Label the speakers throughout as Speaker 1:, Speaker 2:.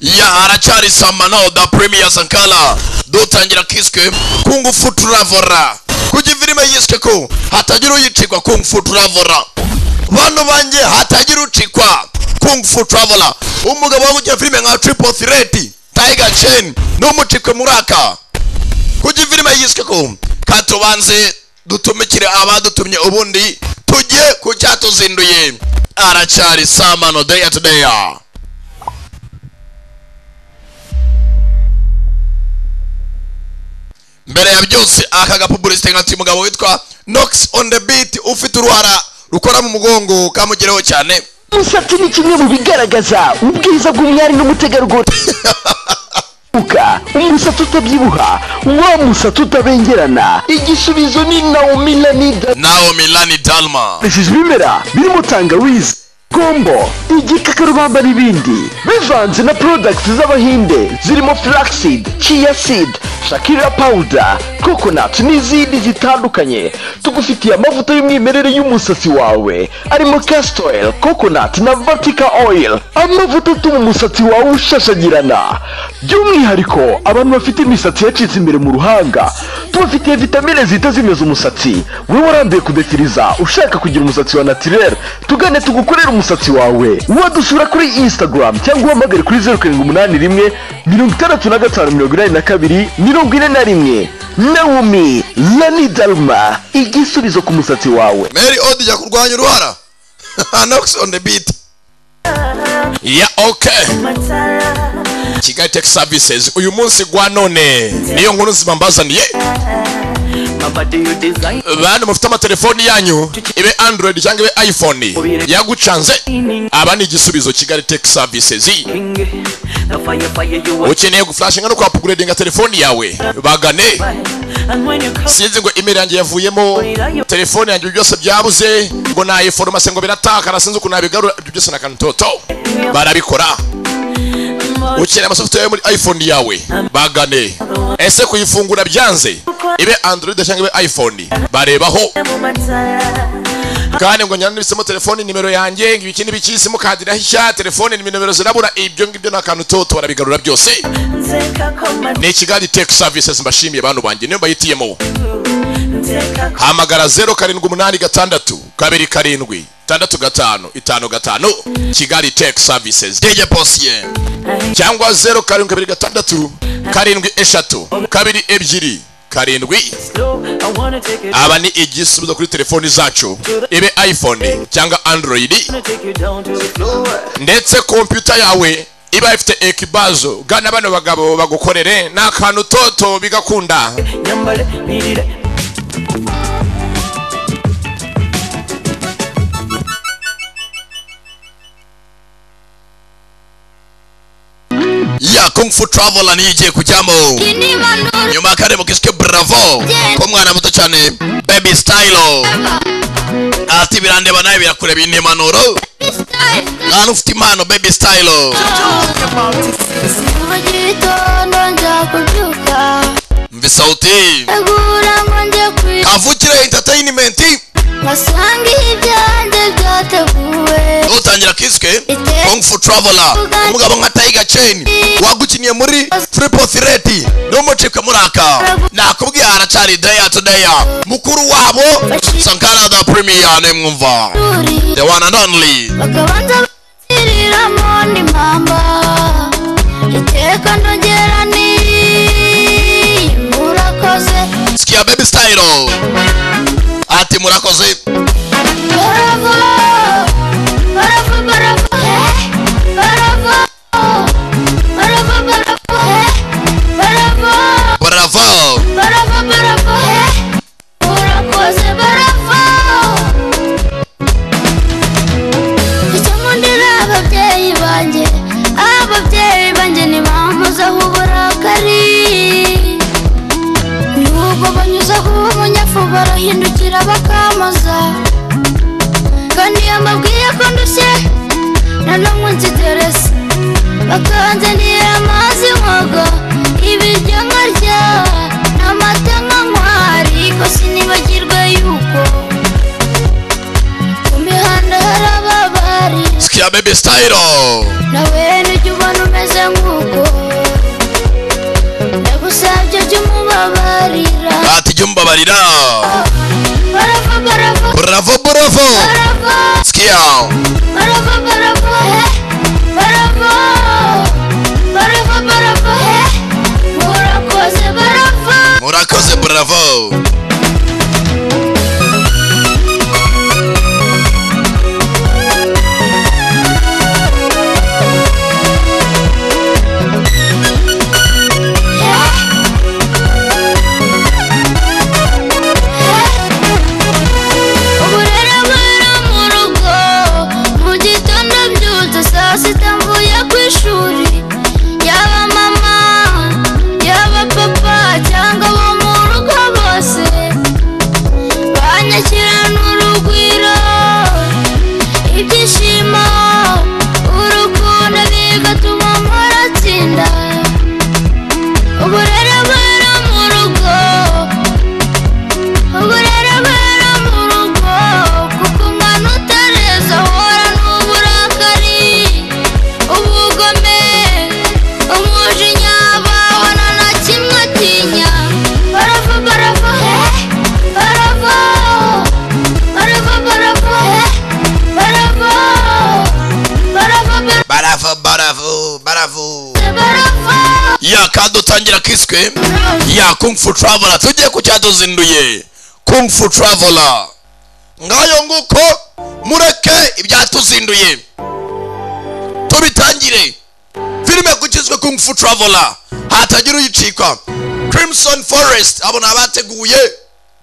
Speaker 1: ya aracyari no da premier sankara dutangira kiswe kungu fu turavora kugira filime yiswe ko hatagira uyicikwa kungu fu turavora bantu banjye hatagira ucikwa kungu fu turavora umugabo wagukiye filime nka triple threat tiger chain n'umucikwe muraka kugira filime yiswe ko katubanze dutumikire abadutumye ubundi tujye ku cyatuzinduye aracyari samano day at day mbere ya byose aka gapubulisite nkati umugabo witwa nox on the beat ufite uruhara rukora mu mugongo kamugereho cyane
Speaker 2: umusatsi ni kimwe mu bigaragaza ubwiza bw'umwari n'umutegarugori Uka, umusatsi utabyibuha wa musatsi utabengerana igisubizo ni naomi lanida
Speaker 1: nawe milani dalma
Speaker 2: nifashishije ibimera birimo tangawizi kombo igikakarubamba n'ibindi bivanze na porodagiti z'abahinde zirimo flaxseed chia seed shakira powder coconut n'izindi zitandukanye tugufitiye amavuta y'umwimerere y'umusatsi wawe arimo castor oil coconut na vertical oil amavuta atuma umusatsi wawe ushashagirana by'umwihariko abantu bafite imisatsi yacitse imbere mu ruhanga tubafitiye vitamine zihita zimeza umusatsi wowe waranduye kudefiriza ushaka kugira umusatsi wa natirere tugane tugukorere umusatsi wawe wadusura kuri instagram cyangwa uhamagare kuri zeru karindwi umunani rimwe mirongo itandatu na gatanu mirongo inani na kabiri mirongo ine na rimwe naomi lani dalma igisubizo ku musatsi wawe
Speaker 1: mary odi jya kurwanya uruhara nox on the beat ya ok kigali tech services uyu munsi gwa none niyo nkuru nzima mbazaniye bantu mufite amatelefoni yanyu ibe android cyangwa ibe iphone yagucanze aba ni igisubizo kigali tech services ukeneye guflashinga no kwapuguredinga telefoni yawe bagane sinzi ngo imeri yanjye yavuyemo telefone yanjye byose byabuze ngo nayiforomase ngo biratakara sinzi ukuntu nabigarura ibyo byose na kantoto barabikora ukeneye amasoftware yo muri iphone yawe bagane ese kuyifungura byanze ibe android cyangwa ibe iphone barebaho kandi ngo nyanditsemo telefoni nimero yanjye ngo ibiki n'ibiki simukadi irahishya telefone nimero zirabura ibyo ngibyo ni akantu toto barabigarura byose ni kigali tech services mbashimiye bantu banjye niyo bayitiyemo hamagara zeru karindwi umunani gatandatu kabiri karindwi tandatu gatanu itanu gatanu kigali tech services dj posiye cyangwa zeru karindwi kabiri gatandatu karindwi eshatu kabiri ebyiri karindwi aba ni igisubizo kuri telefoni zacu ibe iphone cyangwa android ndetse kompiyuta yawe iba ifite ekibazo gana bano bagabo bagukorere ni akantu toto bigakunda ya kung fu travel niyo igiye kujyamo nyuma y'akarere mukiswe bravo k'umwana muto cyane baby style ati birandeba nawe birakureba iyi ni impanuro nta n'ufite impano baby style
Speaker 3: Kuva gitondo njya kubyuka
Speaker 1: mvi sauti
Speaker 3: Egura ngo njye kwiga
Speaker 1: kavukire entertainment
Speaker 3: Nkasanga ibyanjye byateguwe
Speaker 1: utangira kiswe kung fu traveler umugabo nka tiger chain wagukiniye muri triple threat n'umucike muraka nakubwiye haracyari day at day mukuru wabo sankara the premier nemwumva
Speaker 3: Ishuri
Speaker 1: the one and only
Speaker 3: bakabanza bashyiriramo n'impamba Iteka ndongera ni Murakoze
Speaker 1: sikia baby style ati murakoze
Speaker 3: Baravo Baravo baravo eh Baravo Baravo baravo eh Baravo
Speaker 1: bravo
Speaker 3: Barava barava he Urakoze barava Icyamundira ababyeyi banjye Ababyeyi banjye ni bampuzaho uburakari Nubwo banyuzaho ubunyafu barahindukira bakamoza Kandi iyo mbabwiye ko ndushye Na n'umwe nsigereza bakanzanira amazi nkoga ibiryo nkarya n'amata nkanywa ariko sinibagirwe yuko ku mihanda hari ababari
Speaker 1: sikia baby style
Speaker 3: nawe nujya ubona umeze nk'uko babarira
Speaker 1: ati jya umbabarira
Speaker 3: barava barava
Speaker 1: buravo buravo
Speaker 3: barava
Speaker 1: sikiya
Speaker 3: barava barava he barava barava barava he murakoze barava
Speaker 1: murakoze buravo
Speaker 3: he ubu rero ngwira mu rugo mu gitondo byutse saa sita mvuye ku ishuri yaba mama yaba papa cyangwa abo mu rugo bose banyakirana urugwiro ibyishimo urukundo bigatuma mpora atsinda uburere bwera mu rugo uburere bwera mu rugo kuko umwana utareza ahora n'uburakari ubugome umujinya babona na kimwe atinya barava barava he barava barava barava he barava barava barava
Speaker 1: baravo baravo baravo
Speaker 3: barava
Speaker 1: ya kandi utangira kiswe ya kung fu traveler tujye ku cyatuzinduye kung fu traveler ngayo nguko mureke ibyatuzinduye tubitangire filime gukizwe kung fu traveler hatagira uyicikwa crimson forest abo ni abateguye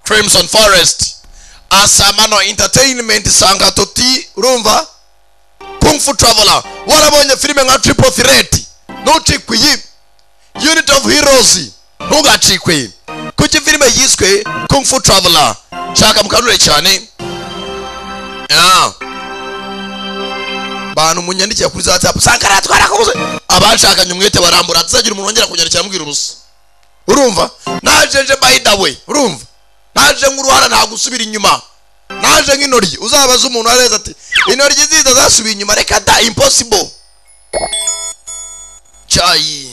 Speaker 1: crimson forest asamano entertainment sanga tuti urumva kung fu traveler warabonye filime nka triple threat ntucikwe iyi unit of heroes ntugacikwe kuki filime yiswe kung fu traveler shaka mukanure cyane Ah. bantu munyandikiye kuri za tap sankaratwara kubuze abashakanye umwete barambura tuzagira umuntu wongera kunyarukira ambwira ubusa urumva naje nje by the way urumva naje nk'uruhara nta gusubira inyuma naje nk'intoryi uzabaza umuntu areza ati intoryi ziza zasubiye inyuma reka da impossible cyayi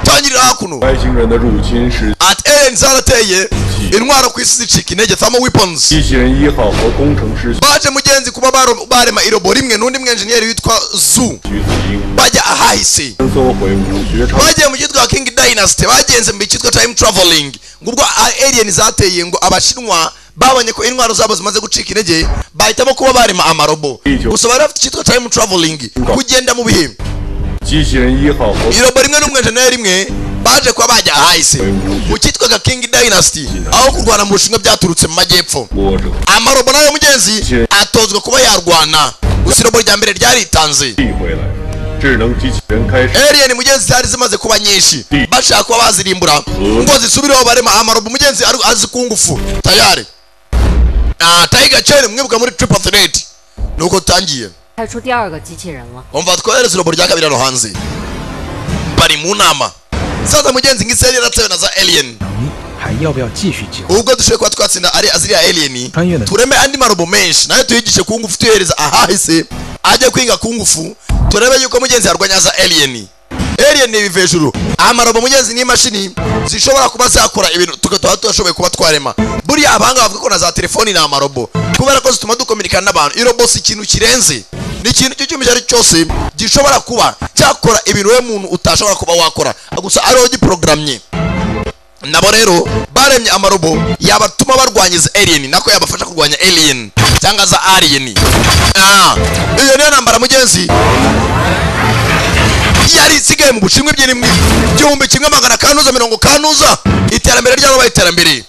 Speaker 1: tangirira hakuno
Speaker 4: 外星人的入侵使
Speaker 1: at end zarateye intwaro ku isi zicika intege thermal weapons
Speaker 4: 机器人一号和工程师居
Speaker 1: baje mugenzi kuba baro- barema irobo rimwe n'undi mwenjeniyeri witwa zu
Speaker 4: 此一屋，
Speaker 1: bajya ahahise
Speaker 4: 搜回武学场
Speaker 1: bagiye mu cyitwa king dynasty bagenze mu cyitwa time traveling ngubwo a- alien zateye ngo abashinwa babonye ko intwaro zabo zimaze gucika intege bahitamo kuba barema amarobo gusa bari bafite icyitwa time traveling kugenda mu bihe
Speaker 4: 机器人一号和
Speaker 1: irobo rimwe n'umwenjeniyeri rimwe baje kuba bajya ahahise mu cyitwaga king dynasty aho kurwana mu bushinwa byaturutse mu majyepfo
Speaker 4: 波折，
Speaker 1: amarobo nayo mugenzi atozwa kuba yarwana gusa irobo rya mbere ryaritanze
Speaker 4: 递回来，智能机器人开始
Speaker 1: alien mugenzi zari zimaze kuba nyinshi bashaka kuba bazirimbura ngo zisubireho barema amarobo mugenzi ari- azi ku ngufu tayari Ah, tiger chain mwibuka muri triple threat nuko tutangiye
Speaker 5: 开出第二个机器人了。
Speaker 1: umva twohereze irobo rya kabiri hano hanze bari mu nama saza mugenzi ngiseri yaratewe na za alien
Speaker 6: 你还要不要继续计划？
Speaker 1: ubwo dushoboye kuba twatsinda ari aziriya alien
Speaker 6: Kandi yenda-
Speaker 1: tureme andi marobo menshi nayo tuyigishe ku ngufu tuyohereza ahahise ajya kwiga ku ngufu turebe yuko mugenzi yarwanya za alien alien ni ibiva hejuru amarobo mugenzi n'imashini zishobora kuba zakora ibintu tukaba tudashoboye kuba twarema buriya abahanga bavuga ko na za telefoni ni amarobo kubera ko zituma dukominikana n'abantu irobo si ikintu kirenze ni ikintu icyo cyuma icyo ari cyo cyose gishobora kuba cyakora ibintu we muntu utashobora kuba wakora gusa ariho giporogaramye nabo rero baremye amarobo yabatuma barwanya izi alien nako yabafasha kurwanya alien cyangwa za alien Ah, iyo niyo ntambara mugenzi yari isigaye mu bushinwa ebyiri mu igihumbi kimwe magana kanuza mirongo kanuza iterambere ryarabaye iterambere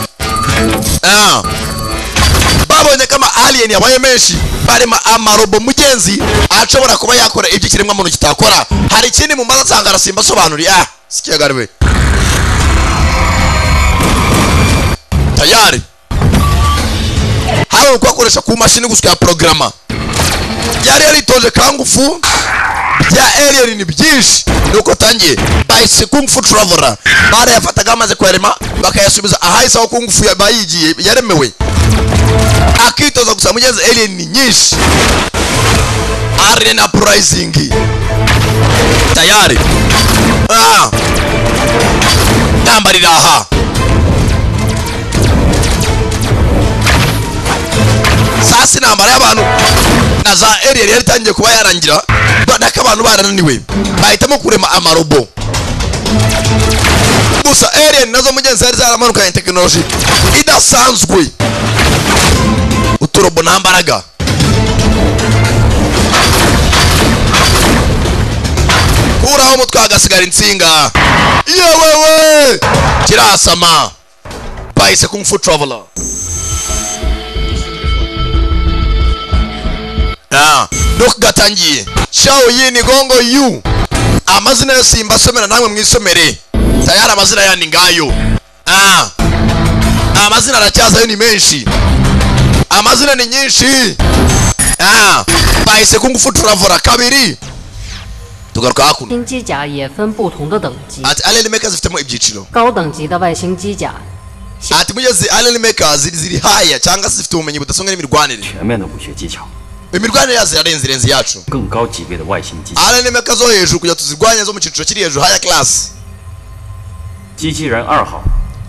Speaker 1: Ah. babonye ko ama alien yabaye menshi barema amarobo mugenzi ashobora kuba yakora ibyo ikiremwa muntu kitakora hari ikindi mu maze asanga arasimba asobanuriye ah sikiyagariwe tayari hari ukwakoresha ku mashini gusa ya porogaramu yari yaritoje kangufu bya alien ni byinshi nuko tangiye bahise kungufu traveler barayafataga bamaze kuyarema bakayasubiza ahahise aho kungufu ya- bayigiye yaremewe akitoza gusa mugenzi alien ni nyinshi alien uprising tayari ah. ntambara iri aha saa si intambara y'abantu na za eriyeri yari itangiye kuba yarangira kubera ko abantu barananiwe bahitamo kurema amarobo gusa eriyeri nazo mugenzi zari zaramanukanye tekinoloji idasanzwe uturobo nta mbaraga kuraho umutwe hagasigara insinga yewewe kirasama bahise kung fu traveler Ah, Doc gatangiye shawo yini gongo yu amazina yose yimbasomera namwe mwisomere tayari amazina yandi ngayo Ah, amazina aracyazayo ni menshi amazina ni nyinshi Ah, bahise kung fu traveler kabiri tugaruka hakuno
Speaker 5: 新机甲也分不同的等级，
Speaker 1: ati alien makers zifitemo ibyiciro
Speaker 5: 高等级的外星机甲，
Speaker 1: ati burya zi alien makers ziri- ziri haya cyangwa se zifite ubumenyi budasonga n'imirwanire
Speaker 7: 全面的武学技巧，
Speaker 1: imirwanire yazo irarenze irenze iyacu
Speaker 7: 更高级别的外星机器
Speaker 1: alien makers zo hejuru kugira tuzirwanye zo mu cyiciro kiri hejuru haya class
Speaker 7: 机器人二号，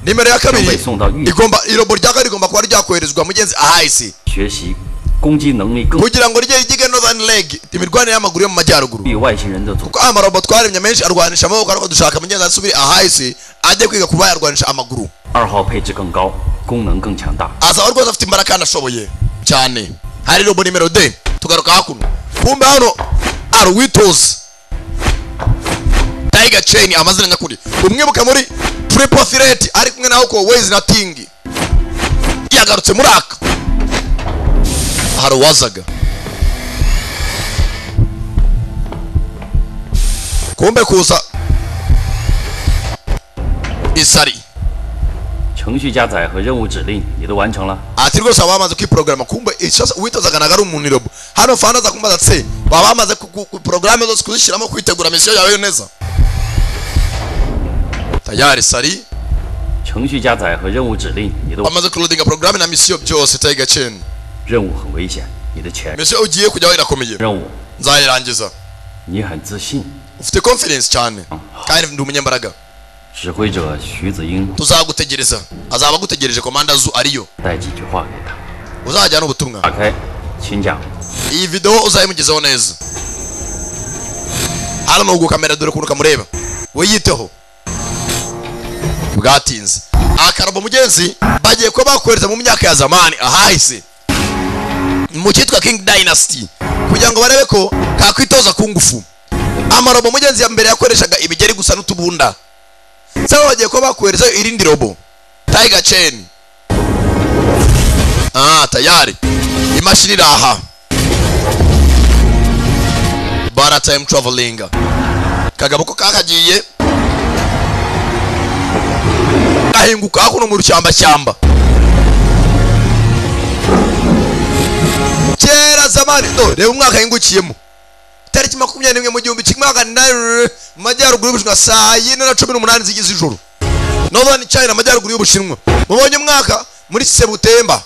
Speaker 1: nimero ya kabiri
Speaker 7: Igomba isonga yu-
Speaker 1: igomba irobo rya kabiri rigomba kuba ryakoherezwa mugenzi ahahise
Speaker 7: 学习攻击能力更
Speaker 1: kugira ngo rijye ryige northern leg imirwanire y'amaguru yo mu majyaruguru
Speaker 7: 与外星人的组
Speaker 1: kuko amarobo twaremye menshi arwanisha amaboko ariko dushaka mugenzi asubire ahahise ajye kwiga kuba yarwanisha amaguru
Speaker 7: 二号配置更高，功能更强大。
Speaker 1: azaba rwose afite imbaraga kandi ashoboye cyane hari robo nimero de tugaruka hakuno kumbe hano ari uwitoza tiger chain amazina nyakuri umwibuke muri prepothirate ari kumwe na hoko ways na ting yagarutse muri aka hari uwazaga kumbe kuza isari
Speaker 7: 程序加载和任务指令你都完成了，
Speaker 1: ati rwose baba bamaze kwiporogaramu kumbe ikibazo uwitozaga ntabwo ari umuntu irobo hano fana aza kumbaza se baba bamaze ku- ku- ku- porogaramu zose kuzishyiramo kwitegura misiyo yawe neza tayari sari
Speaker 7: 程序加载和任务指令你都
Speaker 1: bamaze kurudinga porogaramu na misiyo byose tayiga ceni
Speaker 7: 任务很危险，你的前
Speaker 1: misiyo ugiye kujyaho irakomeye
Speaker 7: 任务
Speaker 1: nzayirangiza
Speaker 7: 你很自信。
Speaker 1: ufite confidence cyane kandi ndi umunyembaraga
Speaker 7: 指挥者徐子英
Speaker 1: tuzagutegereza azaba agutegereje komanda zu ariyo
Speaker 7: 带几句话给他，
Speaker 1: uzajyana ubutumwa
Speaker 7: 打开，请讲。
Speaker 1: iyi videwo uzayimugezaho neza hano nugu kamera dore ukuntu kamureba wiyiteho bwatinze akarabo mugenzi bagiye kuba bakohereza mu myaka ya zamani ahahise mu cyitwa king dynasty kugira ngo barebe ko kakwitoza ku ngufu amarobo mugenzi ya mbere yakoreshaga ibigeri gusa n'utubunda saba bagiye kuba bakoherezayo irindi robo tiger chain ah tayari imashini iri aha bara time traveling kagabo ko kakagiye gahinguka hakuno mu rushyambashyamba kera zamani no reba umwaka yingukiyemo tariki makumyabiri n'imwe mu gihumbi kimwe magana inani mu majyaruguru y'ubushinwa saa yine na cumi n'umunani zigize ijoro northern china amajyaruguru y'ubushinwa mubonye umwaka muri sebutemba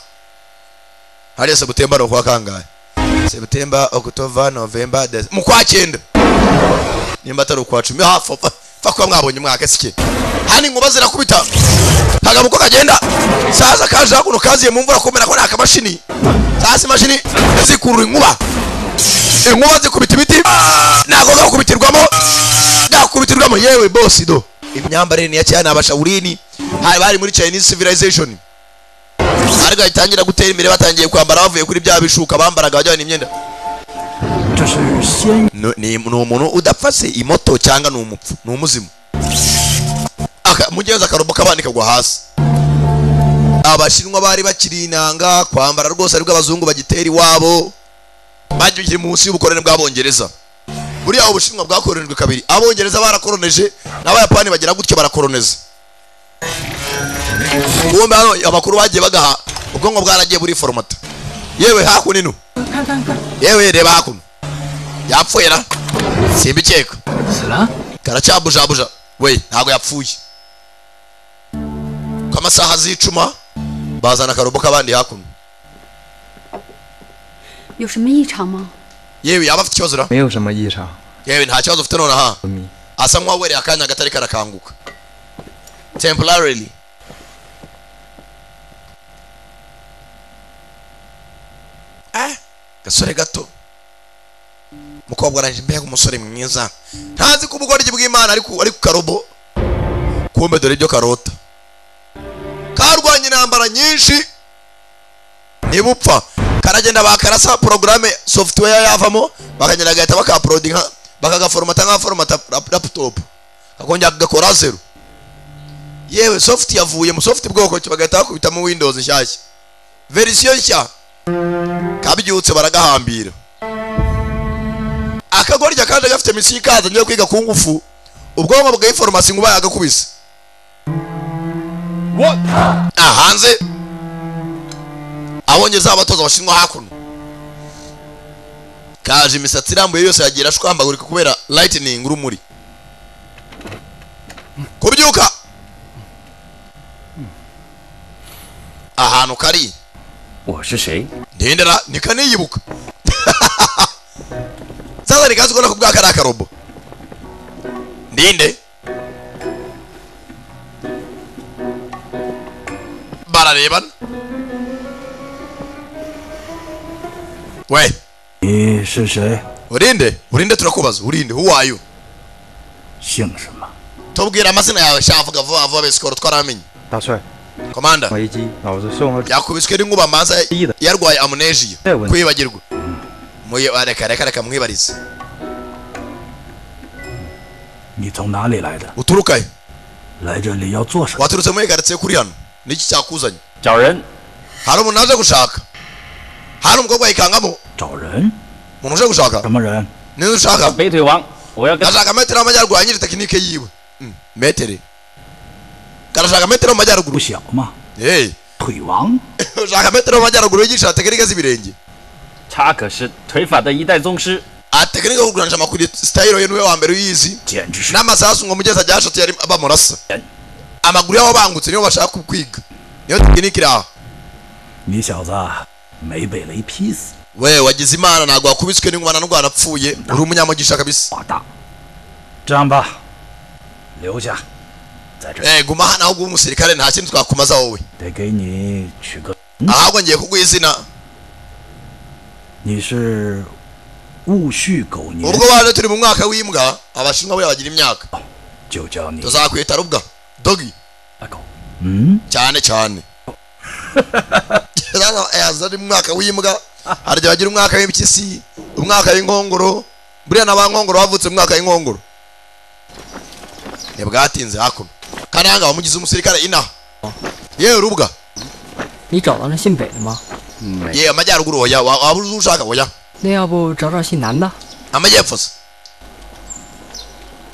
Speaker 1: hariya sebutemba ni ukwa kangahe sebutemba okutova novemba Dece- mu kwa cyenda nimba atari ukwa cumi hafi apfa- apfa kuba mwabonye umwaka sike hano inkuba zirakubita kagabo uko kagenda saza kaje hakuno kaziye mu mvura kumera ko nta kamashini saza imashini zikurura inkuba inkuba zikubita ibiti ntabwo gakubitirwamo gakubitirwamo yewe bosi do imyambarire ni ya cyane abashawurini hari bari muri chinese civilization ariko itangira gutera imbere batangiye kwambara bavuye kuri bya bishuka bambaraga bajyana imyenda No- ni ni umuntu udapfa se imoto cyangwa ni umupfu ni umuzimu Aka- mugenzi akarobo kabandi kagwa hasi abashinwa bari bakiri inanga kwambara rwose aribwo abazungu bagitera iwabo bagiye munsi y'ubukoroni bw'abongereza buriya ubushinwa bwakoronijwe kabiri abongereza barakoroneje n'abayapani bagira gutyo barakoroneza bombe hano abakuru bagiye bagaha ubwonko bwaragiye buri foromata yewe hakuno ino yewe reba hakuno yapfuye na simbikeka karacyabujabuja we ntabwo yapfuye ku amasaha z'icuma bazana akarobo k'abandi hakuno
Speaker 8: 有什么异常吗？
Speaker 1: yewe yaba afite ikibazo ra
Speaker 6: 没有什么异常。
Speaker 1: yewe nta kibazo ufite nonaha asa nk'uwawereye akanya gatari karakanguka temporarily agasore gato umukobwa arangije mbega umusore mwiza ntazi ko ubugoryi bw'imana ari ku ari ku karobo kumbe dore ibyo karota karwanya intambara nyinshi niba upfa karagenda bakarasa porogaramu software yavamo bakagenda bagahita bakaporodinga bakagaforomata nk'aforomata lap- laptop kakongera kagakora zeru yewe soft yavuye mu soft bwoko ki bagahita bakubitamo windows nshyashya verisiyo nshya kabyutse baragahambira akagorya kaje gafite misiyo ikazanye yo kwiga ku ngufu ubwonko bwa informasi ngo yagakubise aha hanze abongereza abatoza abashinwa hakuno kaje imisatsi irambuye yose yagira ashwambagurika kubera lightning urumuri kubyuka ahantu kari
Speaker 7: 我是谁？
Speaker 1: ndendera nikaniyibuka sasa nikazi kuona kubwa kari akarobo ndinde bararebana we
Speaker 9: 你是谁？
Speaker 1: urinde urinde turakubaza urinde who are you
Speaker 9: 姓什么？
Speaker 1: tubwira amazina yawe shavuga vuba vuba besikoro twaramenye
Speaker 6: 大帅，
Speaker 1: komanda
Speaker 6: 危机，老子送了
Speaker 1: yakubiswe n'inkuba manza yarwaye amunejiya
Speaker 6: Yewe.
Speaker 1: kwibagirwa Muye- reka reka reka mwibarize
Speaker 9: 你从哪里来的？
Speaker 1: uturuka he
Speaker 9: 来这里要做什么？
Speaker 1: waturutse muri karitsiye kuri hano niki cyakuzanye
Speaker 7: 找人，
Speaker 1: hari umuntu aje gushaka hari umukobwa yikangamo
Speaker 9: 找人？
Speaker 1: umuntu uje gushaka
Speaker 9: 什么人？
Speaker 1: nizo ushaka
Speaker 7: 北腿王，我要跟他
Speaker 1: gashaka metero y'amajyaruguru yanyiri tekinike yiwe Mm, metere karashaka metero mu majyaruguru
Speaker 9: 不小吗？
Speaker 1: Hey,
Speaker 9: 腿王？
Speaker 1: ushaka metero mu majyaruguru yigisha tekinike z'ibirenge
Speaker 7: 他可是腿法的一代宗师，
Speaker 1: aha tekinike yo kuguranisha amakuru sitayiro ye niwe wa mbere uyizi
Speaker 9: 简直是！
Speaker 1: n'amasasu ngo mugezi ajyashote yari bamurasa amaguru y'aho bangutse niyo bashaka kwiga niyo tekinike iri aha
Speaker 9: 你小子没被雷劈死，
Speaker 1: we wagize imana ntabwo wakubiswe n'inkuba na ndwara apfuye uri umunyamugisha kabisa
Speaker 9: 挂蛋！这样吧，留下，在这儿
Speaker 1: Eh, guma hano ahubwo umusirikare nta kindi twakumaza wowe
Speaker 9: 得给你取个。
Speaker 1: ahubwo ngiye kuguha izina
Speaker 9: 你是戊戌狗年，
Speaker 1: ubwo baje turi mu mwaka w'imbwa abashinwa buriya bagira imyaka
Speaker 9: 就叫你
Speaker 1: tuzakwita rubwa dogi
Speaker 7: 大狗，
Speaker 9: 嗯，
Speaker 1: cyane cyane Rero, eh, aza ari mu mwaka w'imbwa hari igihe bagira umwaka w'impyisi umwaka w'inkongoro buriya na ba nkongoro bavutse mu mwaka w'inkongoro ntibwatinze hakuno kananga wamugize umusirikare inaha yewe rubwa
Speaker 10: 你找到了姓北的吗？
Speaker 1: yewe amajyaruguru oya wa- waba uzi ushaka oya
Speaker 10: 那要不找找姓南的？
Speaker 1: amajyepfo se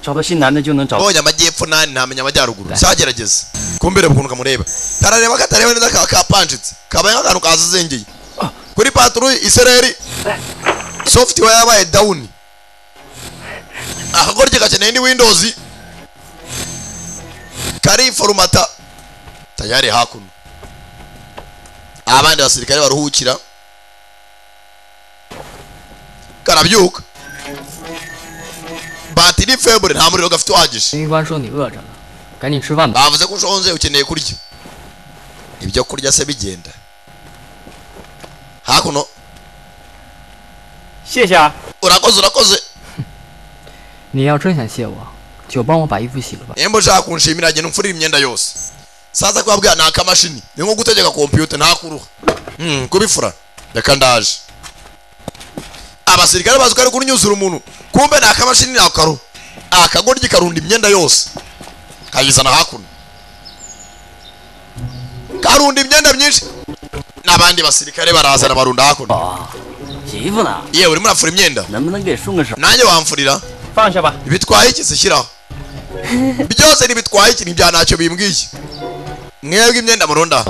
Speaker 7: 找到新男的就能找。
Speaker 1: mbonye amajyepfo nani ntamenya amajyaruguru cyagerageza kumbere ukuntu kamureba karareba katareba neza ka kapanjitse kabaye nk'akantu kazizengeye kuri paturu isereri software yabaye down akagoryi gakeneye indi windows kariforumata tayari hakuno abandi basirikare baruhukira karabyuka batiri febure nta muriro gafite uhagije
Speaker 10: 巡官说你饿着了，赶紧吃饭吧。
Speaker 1: bavuze ko ushonje ukeneye kurya ibyo kurya se bigenda hakuno
Speaker 7: 谢谢啊，
Speaker 1: urakoze urakoze
Speaker 10: 你要真想谢我，就帮我把衣服洗了吧。
Speaker 1: nimba ushaka kunshimira agenda umfurira imyenda yose saza kubabwira ni akamashini ni nko gutegeka kompiyuta ntakuruha Hmm, kubifura reka ndaje abasirikare bazi ko ari kunyuzura umuntu kumbe ni akamashini ni akaruhu akagoryi karunda imyenda yose kayizana hakuno karunda imyenda myinshi n'abandi basirikare barazana barunda hakuno
Speaker 7: 洗衣服呢？
Speaker 1: yewe urimo urafura imyenda
Speaker 7: 能不能给顺个手？
Speaker 1: nanjye wamfurira
Speaker 7: 放下吧。
Speaker 1: ibitwaye iki se shyiraho byose ntibitwaye iki nibya ntacyo bimbwiye mwebwe imyenda murunda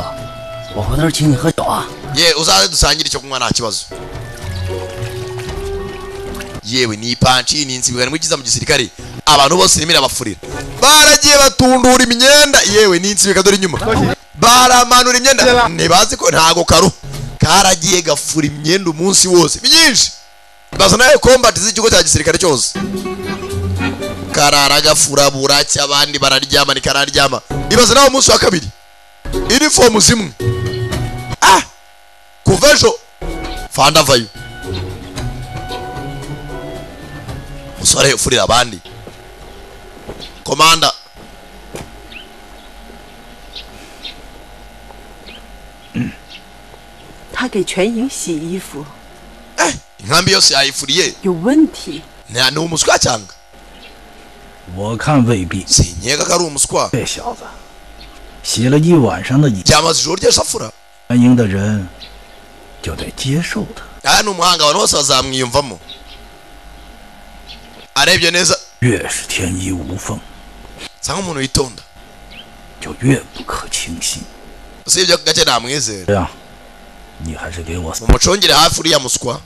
Speaker 7: 我回头请你喝酒啊。
Speaker 1: ye uzaze dusangire icyo kunywa nta kibazo yewe ni ipanci ni insibuka nimwe ikiza mu gisirikare abantu bose irimo irabafurira baragiye batundura imyenda yewe ni insibika dore inyuma baramanura imyenda ntibazi ko ntago karu karagiye gafura imyenda umunsi wose myinshi bazana kombati z'ikigo cya gisirikare cyose karara gafura buracya abandi bararyama nikararyama ibaza nawe umunsi wa kabiri inifomu zimwe kuva ejo fandavayo musore ufurira abandi komanda
Speaker 11: 他给全营洗衣服，
Speaker 1: inkambi yose yayifuriye
Speaker 11: 有问题。
Speaker 1: nta ni umuswa cyanga
Speaker 9: 我看未必。
Speaker 1: nkeka ko ari umuswa
Speaker 9: 这小子洗了一晚上的衣，
Speaker 1: byamaze ijoro ryose afura
Speaker 9: 全营的人就得接受他。
Speaker 1: aha ni umuhanga abantu bose bazamwiyumvamo arebye neza
Speaker 9: 越是天衣无缝，
Speaker 1: nsanga umuntu witonda
Speaker 9: 就越不可轻信。
Speaker 1: usibye ako gake namwizera
Speaker 9: 这样，你还是给我
Speaker 1: mumucungire hafi uriya muswa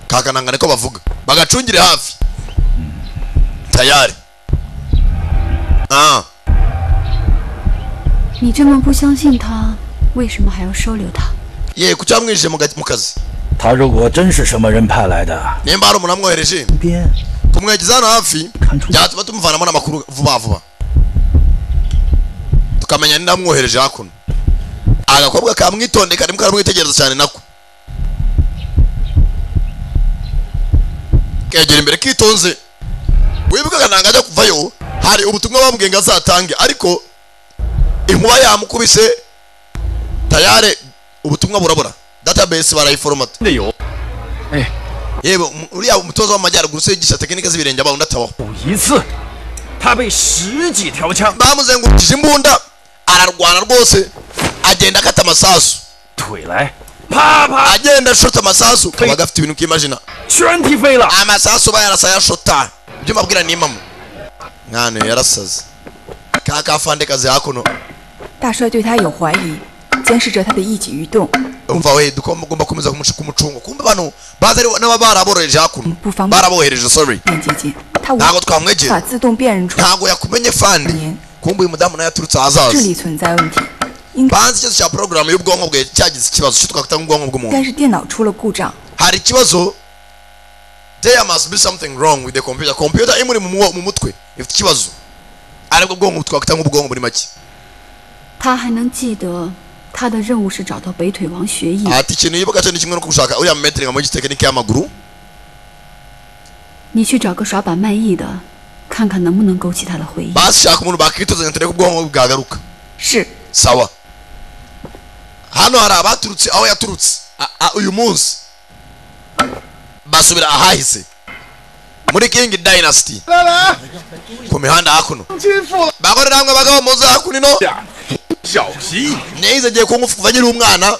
Speaker 1: kakananga niko bavuga bagacungire hafi tayari ah
Speaker 8: 你这么不相信他，为什么还要收留他？
Speaker 1: ye kuki wamwinjije mu ga- mu kazi
Speaker 9: 他如果真是什么人派来的，
Speaker 1: nimba hari umuntu wamwohereje
Speaker 9: 边
Speaker 1: kumwegeza hano hafi
Speaker 9: 看出
Speaker 1: byatuma tumuvanamo n'amakuru vuba vuba tukamenya ni namwohereje hakuno agakobwa kamwitonde karimo karamwitegereza cyane nako kegera imbere kitonze wibuka akananga ajya kuvayo hari ubutumwa bambwiye ngo azatange ariko inkuba yamukubise tayare ubutumwa burabura database barayiforomata
Speaker 7: 真的有，
Speaker 1: yewe um- uriya umutoza w'amajyaruguru usigisha tekinike z'ibirenge abawundi atabaho
Speaker 7: 有一次，他被十几条枪
Speaker 1: bamuzengurukije imbunda ararwana rwose agenda akata amasasu
Speaker 7: 腿来，啪啪
Speaker 1: agenda ashota amasasu kaba gafite ibintu ukimajina
Speaker 7: 全踢飞了。
Speaker 1: amasasu bayarasa yashota ibyo mbabwira ni impamo mwana yarasaze ka kafande kazi hakuno
Speaker 11: 大帅对他有怀疑，监视着他的一举一动，
Speaker 1: umva we dukoma- ugomba gukomeza kumuca- kumucunga kumbe abantu bazi ari n'aba baraboroheje hakuno
Speaker 11: Buvamo.
Speaker 1: barabohereje sorry
Speaker 11: 便接近他无
Speaker 1: ntabwo
Speaker 11: 法
Speaker 1: twamwegera
Speaker 11: 自动辨认出
Speaker 1: ntabwo yakumenye fandi
Speaker 11: Amen.
Speaker 1: kumbe uyu mudamu nawe yaturutse
Speaker 11: 智
Speaker 1: ahazaza
Speaker 11: 力存在问题，应该
Speaker 1: banzi ikibazo cya porogaramu y'ubwonko bwe cyagize ikibazo cyo twakwita nk'ubwonko
Speaker 11: 应
Speaker 1: bw'umuntu
Speaker 11: 该是电脑出了故障。
Speaker 1: hari ikibazo there must be something wrong with the computer computer imuri mu mwo- mu mutwe ifite ikibazo aribwo bwonko twakwita nk'ubwonko muri make
Speaker 8: 他还能记得他的任务是找到北腿王学艺。
Speaker 1: ati ikintu yibuka cyo ni kimwe no gushaka uriya metri nka muri tekinike y'amaguru
Speaker 8: 你去找个耍把卖艺的，看看能不能勾起他的回忆。
Speaker 1: basi shaka umuntu bakituzanya turebe ko ubwonko bwagaruka
Speaker 11: 是，
Speaker 1: sawa hano hari abaturutse aho yaturutse a- a- uyu munsi basubira ahahise muri king dynasty ku mihanda hakuno bakorera hamwe abagabo muze hakuno ino
Speaker 4: 小心，
Speaker 1: nize giye kungufu kuva nkiri umwana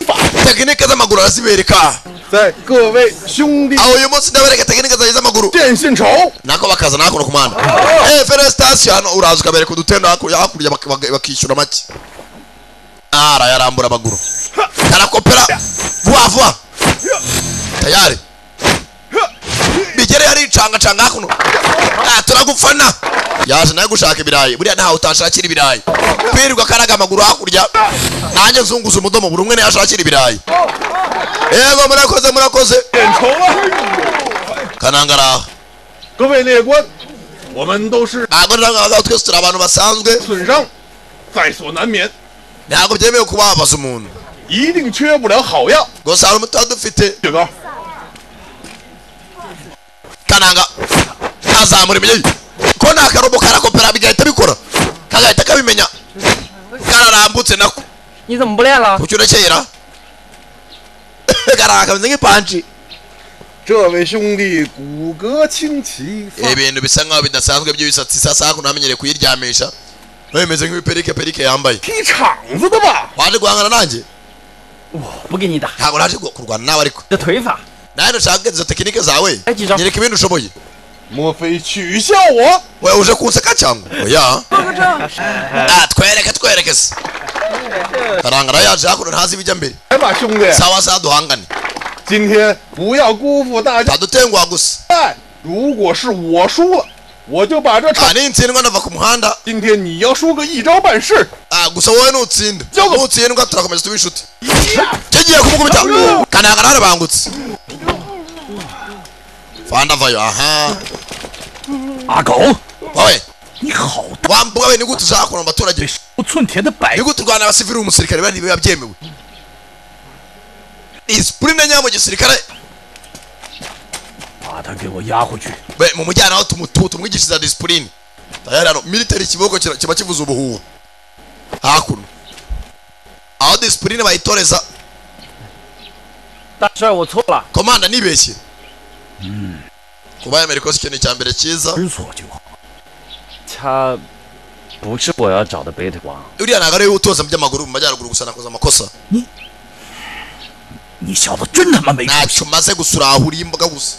Speaker 1: tekinike z'amaguru arazibereka
Speaker 4: 在各位兄弟
Speaker 1: aho uyu munsi ndabereka tekinike zanjye z'amaguru
Speaker 4: 见信仇。
Speaker 1: nako bakaza hakuno ku manda eh fere station hano uraza ukabereka udutendo hakurya hakurya bak- bak- bakishyura make ara yarambura amaguru karakopera vuba vuba tayari bigere hari cangacanga hakuno ah turagufana yaje nawe gushaka ibirayi buriya ntawe utashakira ibirayi kwirirwa karaga amaguru hakurya nanjye nzunguza umudomo buri umwe niyo ashakira ibirayi yego murakoze murakoze
Speaker 4: 点仇了，
Speaker 1: kanangaraha
Speaker 4: 各位列官，我们都是
Speaker 1: ntabwo ntabwo twese turi abantu basanzwe
Speaker 4: 损伤，在所难免，
Speaker 1: ntabwo byemewe kubabaza umuntu
Speaker 4: 一定缺不了好药。
Speaker 1: gusa hari umuti dufite
Speaker 4: 雪糕，
Speaker 1: kananga azamura imiryo ko nta karobo karakopera bigahita bikora kagahita kabimenya kararambutse nako
Speaker 11: 你怎么不练了？
Speaker 1: kuki urekera karanga kameze nk'ipanji
Speaker 4: 这位兄弟骨骼清奇，
Speaker 1: ibintu bisa nk'aho bidasanzwe by'ibisatsi sasa hakuno amenyereye kuyiryamisha nawe bimeze nk'ibiperike perike yambaye
Speaker 4: 踢场子的吧？
Speaker 1: waje guhangana nanjye
Speaker 7: 不给你打，
Speaker 1: ntabwo naje gu- kurwana nawe ariko
Speaker 7: 你的腿法
Speaker 1: nawe ntushaka izo tekinike zawe
Speaker 7: Agiza.
Speaker 1: nyereka ibindi ushoboye
Speaker 4: 莫非取笑我？
Speaker 1: we uje kunseka cyangwa oya Ah, twereke twereke se karanga nayo yaje hakuno ntazi ibijya mbere
Speaker 4: 来吧，兄弟，
Speaker 1: sawa sawa duhangane
Speaker 4: 今天不要辜负大家。
Speaker 1: ntadutenguha gusa
Speaker 4: 哎，如果是我输了，我就把这场。
Speaker 1: aha nintsindwa ndava ku muhanda
Speaker 4: 今天你要输个一招半式，
Speaker 1: Ah, gusa wowe nutsinda
Speaker 4: Jogo.
Speaker 1: nutsindwa turakomeza tuba inshuti kigiye kumukubita kananga nawe arabangutse fanda vayo aha
Speaker 9: 阿狗，
Speaker 1: wowe
Speaker 9: 你好大
Speaker 1: wambuga we nigute uzahakura mu baturage
Speaker 9: 不寸铁的摆
Speaker 1: nigute urwana abasivili umusirikare bari biba byemewe disipurine nyaya mu gisirikare
Speaker 9: 把他 他给我押回去。
Speaker 1: we mumujyane aho tumu- tu- tumwigishiriza disipurine tayari hano military ikiboko kira- kiba kivuza ubuhuha hakuno aho disipurine bayitoreza
Speaker 7: 大帅，我错了。
Speaker 1: komanda nibeshye kuba yemera ikoze ikintu cya mbere cyiza
Speaker 7: 他不是我要找的贝特王，
Speaker 1: uriya ntabwo ariwe utoza mu by'amaguru mu majyaruguru gusa nakoze amakosa ntacyo maze gusura ahuriye imboga gusa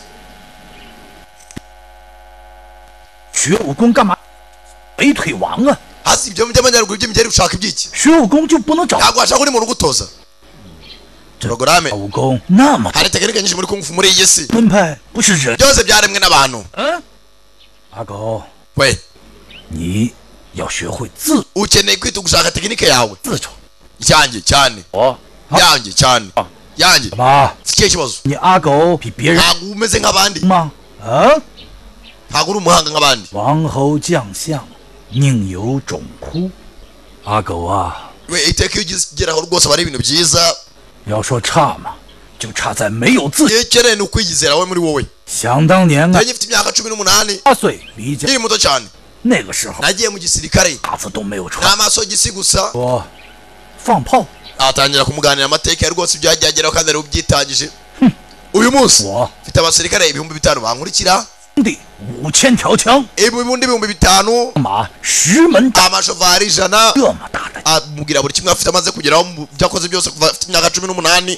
Speaker 9: 学武功干嘛？北腿王啊！
Speaker 1: hasi ibyo mu by'amajyaruguru by'imigeri ushaka ibyiki
Speaker 9: 学武功就不能找
Speaker 1: ntabwo washaka undi muntu ugutoza porogaramu
Speaker 9: 武功那么
Speaker 1: hari tekinike nyinshi muri kungufu muri iyi si
Speaker 9: 门派，不是人。
Speaker 1: byose byaremwe n'abantu
Speaker 9: 阿狗，
Speaker 1: we
Speaker 9: 你要学会自
Speaker 1: ukeneye kwita gushaka tekinike yawe
Speaker 9: 自重。
Speaker 1: yanjye cyane
Speaker 7: 我
Speaker 1: yanjye cyane yanjye
Speaker 9: 怎么？
Speaker 1: si ikihe kibazo
Speaker 9: 你阿狗比别人
Speaker 1: ntabwo umeze nk'abandi
Speaker 9: 吗？啊？
Speaker 1: ntabwo uri umuhanga nk'abandi
Speaker 9: 王侯将相，宁有种乎？阿狗啊，
Speaker 1: we iteka iyo ugize- ugeraho rwose aba ari ibintu byiza
Speaker 9: 要说差嘛，就差在没有自信。
Speaker 1: ikeneye ni ukwiyizera we muri wowe
Speaker 9: 想当年啊
Speaker 1: iyo，gifite imyaka cumi n'umunani
Speaker 9: 八岁离家，
Speaker 1: nkiri muto cyane
Speaker 9: 那个时候
Speaker 1: nagiye mu gisirikare
Speaker 9: 打字都没有
Speaker 1: nta
Speaker 9: 穿。
Speaker 1: maso y'igisi gusa
Speaker 9: 我放炮，
Speaker 1: atangira kumuganira amateka ya rwose ibyagiye ageraho kandi yari ubyitangije uyu munsi
Speaker 9: 我
Speaker 1: mfite abasirikare ibihumbi bitanu bankurikira
Speaker 9: 兄弟五千条枪，
Speaker 1: ibibundi ibihumbi bitanu
Speaker 9: 马十门大，
Speaker 1: amashovari ijana
Speaker 9: 这么大的
Speaker 1: amubwira buri kimwe afite amaze kugeraho mu byo akoze byose kuva afite imyaka cumi n'umunani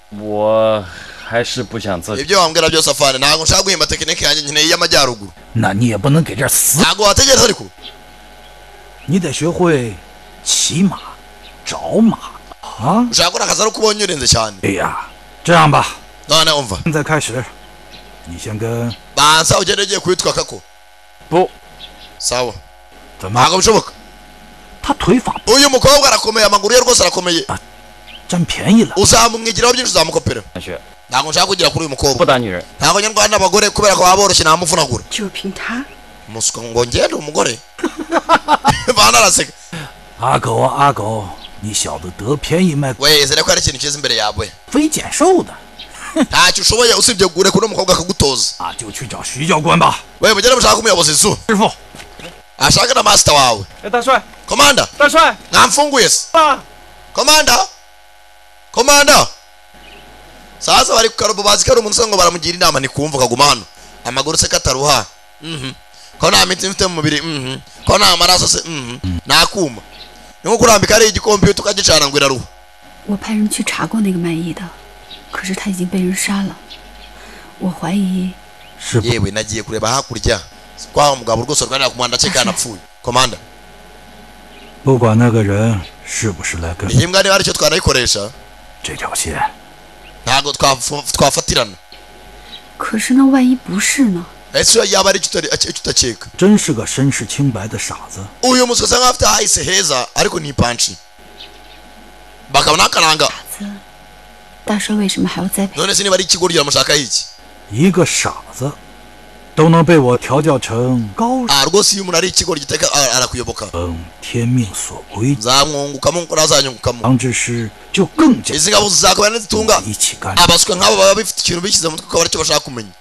Speaker 7: 我还是不想自己。
Speaker 1: ibyo wambwira byose afana ntabwo nshaka guhimba tekinike yanjye nkeneye iy'amajyaruguru
Speaker 9: 那你也不能给这儿死，
Speaker 1: ntabwo wategereza ariko
Speaker 9: 你得学会骑马、找马啊！
Speaker 1: ushaka ko nakazi ari uko ubonye urenze cyane
Speaker 9: 哎呀，这样吧，
Speaker 1: none umva
Speaker 9: 现在开始，你先跟
Speaker 1: banza ugende ugiye kubitwaka ko
Speaker 7: 不，
Speaker 1: sawa
Speaker 9: 怎么
Speaker 1: ntabwo bishoboka
Speaker 9: 他腿法
Speaker 1: uyu mukobwa arakomeye amaguru ye rwose arakomeye
Speaker 9: 占便宜了，
Speaker 1: uzamumwigiraho byinshi uzamukopera
Speaker 7: 大帅，
Speaker 1: ntabwo nshaka kugira kuri uyu mukobwa
Speaker 7: 不打女人。
Speaker 1: ntabwo nyarwanda n'abagore kubera ko baba boroshye namuvunagura
Speaker 11: 就凭他，
Speaker 1: musuka ngo ngende umugore bana araseka
Speaker 9: 阿狗啊阿狗，你小子得便宜卖，
Speaker 1: wezere ko hari ikintu cyiza imbere yawe
Speaker 9: 非减瘦的
Speaker 1: ntacyo ushoboye usibye kureka uno mukobwa akagutoza
Speaker 9: 啊，就去找徐教官吧，
Speaker 1: we mugende mushaka umuyobozi izu
Speaker 9: 师傅。
Speaker 1: ashaka na masita wawe
Speaker 7: 哎，大帅，
Speaker 1: komanda
Speaker 7: 大帅，
Speaker 1: mwamfunguye se
Speaker 7: 啊！
Speaker 1: komanda komanda sasa bari kukarobo bazi ko ari umunsi ngo baramugira inama ntikumva kaguma hano amaguru se kataruha mhm ko nta mitsi mfite mu mubiri mhm ko nta maraso se mhm nakuma ni nko kurambika ari igikompiyuta ukagicana ngo iraruha
Speaker 8: 我派人去查过那个卖艺的，可是他已经被人杀了。我怀疑
Speaker 9: 师傅，
Speaker 1: yewe nagiye kureba hakurya kwa wa mugabo rwose rwanira ku muhanda cekana apfuye komanda
Speaker 9: 不管那个人是不是来跟
Speaker 1: iyi mbwa niba ari cyo twanayikoresha
Speaker 9: 这条线，
Speaker 1: ntabwo twafu- twafatirana
Speaker 8: 可是那万一不是呢？
Speaker 1: ese iyo yaba ari icyo utari- icyo udakeka
Speaker 9: 真是个身世清白的傻子。
Speaker 1: uyu muswa asa nkaho afite hahise heza ariko ni panshi bakabona akaranga
Speaker 8: 大帅为什么还要栽培？
Speaker 1: none se niba ari ikigoryi iramushakaho iki
Speaker 9: 一个傻子都能被我调教成高
Speaker 1: Ah, rwose iyo umuntu ari ikigoryi iteka ah, arakuyoboka
Speaker 9: 等天命所归，
Speaker 1: zamwungukamo nk'uko nazanyungukamo
Speaker 9: 王之师就更加
Speaker 1: izi ngabo zizakaba nizitunga
Speaker 9: 一起干。
Speaker 1: abasuka nk'abo baba bafite ikintu bishyize mu mutwe akaba aricyo bashaka kumenya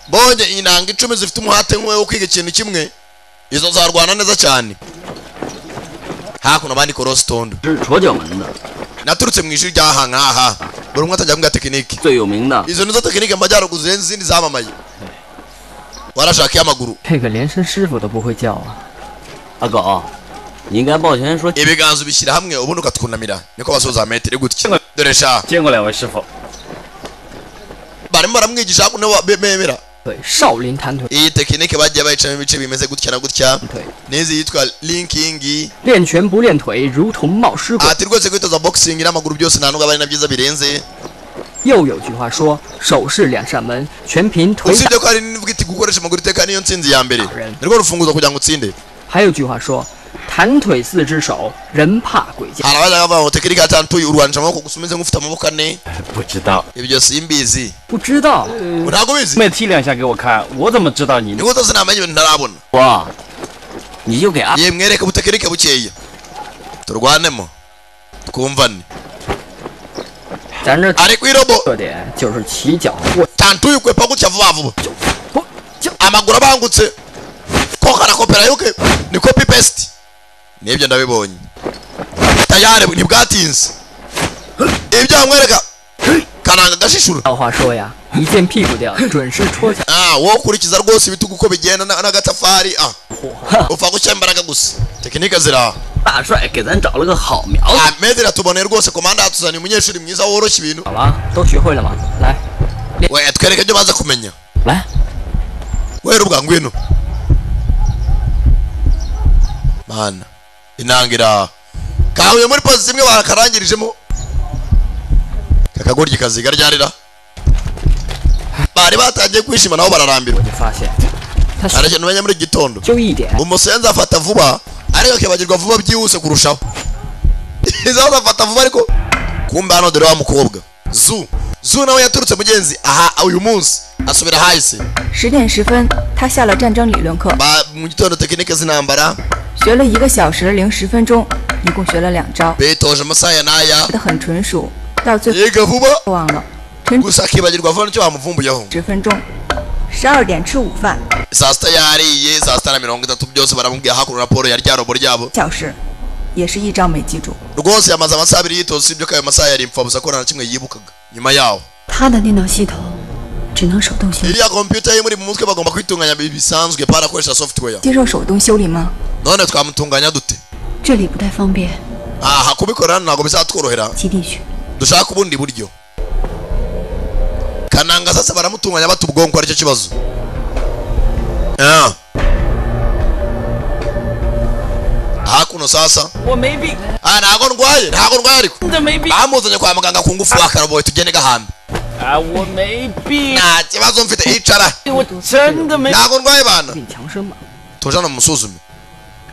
Speaker 1: bonye inanga icumi zifite umuhate nk'uwe wo kwiga ikintu kimwe izo zarwana neza cyane hakuno abandi korositondo
Speaker 7: 这是左角门的，
Speaker 1: naturutse mu ishuri ry'ahangaha buri umwe atangira mbwa tekinike
Speaker 7: 最有名的。
Speaker 1: izo nizo tekinike majyaruguru zirenze izindi zamamaye warashaka iy'amaguru
Speaker 10: 这个连声师傅都不会叫啊！
Speaker 7: 阿狗，你应该抱拳说
Speaker 1: ibiganza ubishyira hamwe ubundi ukatwunamira niko basoza metero gutya dore sha
Speaker 7: 见过两位师傅。
Speaker 1: barimo baramwigisha hakuno wa- be- bemera
Speaker 10: 对，少林弹腿，
Speaker 1: iyi tekinike bagiye bayicamo ibice bimeze gutya na gutya
Speaker 10: Okay.
Speaker 1: n'izi yitwa linkingi
Speaker 10: 练拳不练腿，如同冒失鬼。
Speaker 1: ati rwose kwitoza boxing n'amaguru byose nta nubwo aba ari na byiza birenze
Speaker 10: 又有句话说，手是两扇门，全凭腿打。
Speaker 1: usibye ko hari n'ivuga iti gukoresha amaguru iteka niyo ntsinzi ya mbere
Speaker 10: Alright.
Speaker 1: nirwo rufunguzo kugira ngo utsinde
Speaker 10: 还有句话说，弹腿四只手，人怕鬼叫。
Speaker 1: hari abazaga bavuga ngo tekinike atatu urwanisha amaboko gusa umeze nk'ufite amaboko ane
Speaker 7: 不知道，
Speaker 1: ibyo simbizi
Speaker 10: 不知道，
Speaker 1: ngo ntabwo ubizi
Speaker 7: 妹踢两下给我看，我怎么知道你？
Speaker 1: niko utazina amenye ibintu ntarabona
Speaker 7: 我，你就给阿
Speaker 1: yewe mwereke ubutekinike bukeya turwanemo twumvane
Speaker 10: 咱这
Speaker 1: ariko irobo
Speaker 10: 特点就是起脚或
Speaker 1: tantu yikwepa gutya vuba vuba amaguru abangutse ko karakopera yuke ni copy paste nibyo ndabibonye tayari ntibwatinze ibyo hamwereka karanga agashishura
Speaker 10: 老话说呀，一见屁股掉，准是戳下。
Speaker 1: Ah, wowe ukurikiza rwose ibitugu uko bigenda na- n'agatafari ah upfa gushyira imbaraga gusa tekinike ziraha Ah, medira tuboneye rwose komanda yatuzaniye umunyeshuri mwiza woroshya ibintu
Speaker 10: 好了，都学会了吗？来，
Speaker 1: we twereke ibyo baza kumenya
Speaker 10: 来，
Speaker 1: wera ubwa ngwino mana inanga iraha kahuye muri pozi zimwe barakarangirijemo kakagoryi kaziga ryarira bari batangiye kwishima nabo bararambirwa
Speaker 10: 发现
Speaker 1: hari ikintu umenya muri iki gitondo umusenzi afata vuba ariko akibagirwa vuba byihuse kurushaho izaho afata vuba ariko kumbe hano dore wa mukobwa zu zu nawe yaturutse mugenzi aha uyu munsi asubira hahise
Speaker 11: 十点十分，他下了战争理论课，
Speaker 1: Ba- mu gitondo tekinike z'intambara
Speaker 11: 学了一个小时零十分钟，一共学了两招，
Speaker 1: bitoje amasaya n'aya
Speaker 11: 学得很纯熟，到最
Speaker 1: 后
Speaker 11: 忘了
Speaker 1: gusa akibagirwa vuba nicyo bamuvumbuyeho
Speaker 11: 十分钟。十二点吃午饭，
Speaker 1: saa sita yariye saa sita na mirongo itatu byose baramubwiye hakuno raporo ya rya robo ryabo
Speaker 11: 小时，也是一招没记住。
Speaker 1: rwose yamaze amasaha abiri yitoza usibye ko ayo masaha yari impfabusa ko nta na kimwe yibukaga nyuma yaho
Speaker 8: 他的电脑系统只能手动修，
Speaker 1: iriya kompiyuta ye muri mu mutwe bagomba kwitunganya bi- bisanzwe barakoresha software
Speaker 11: 接受手动修理吗？
Speaker 1: none twamutunganya dute
Speaker 8: 这里不太方便。
Speaker 1: aha kubikora hano ntabwo bizatworohera dushaka ubundi buryo kananga sasa baramutunganya bata ubwonko aricyo kibazo Ah. hakuno sasa ah ntago ndwaye ntago ndwaye ariko bamuzanye kwa muganga ku ngufu wakaroboye tugende gahambe nta kibazo mfite icara ntago ndwaye bana
Speaker 10: 强生嘛。
Speaker 1: tuje hano musuzume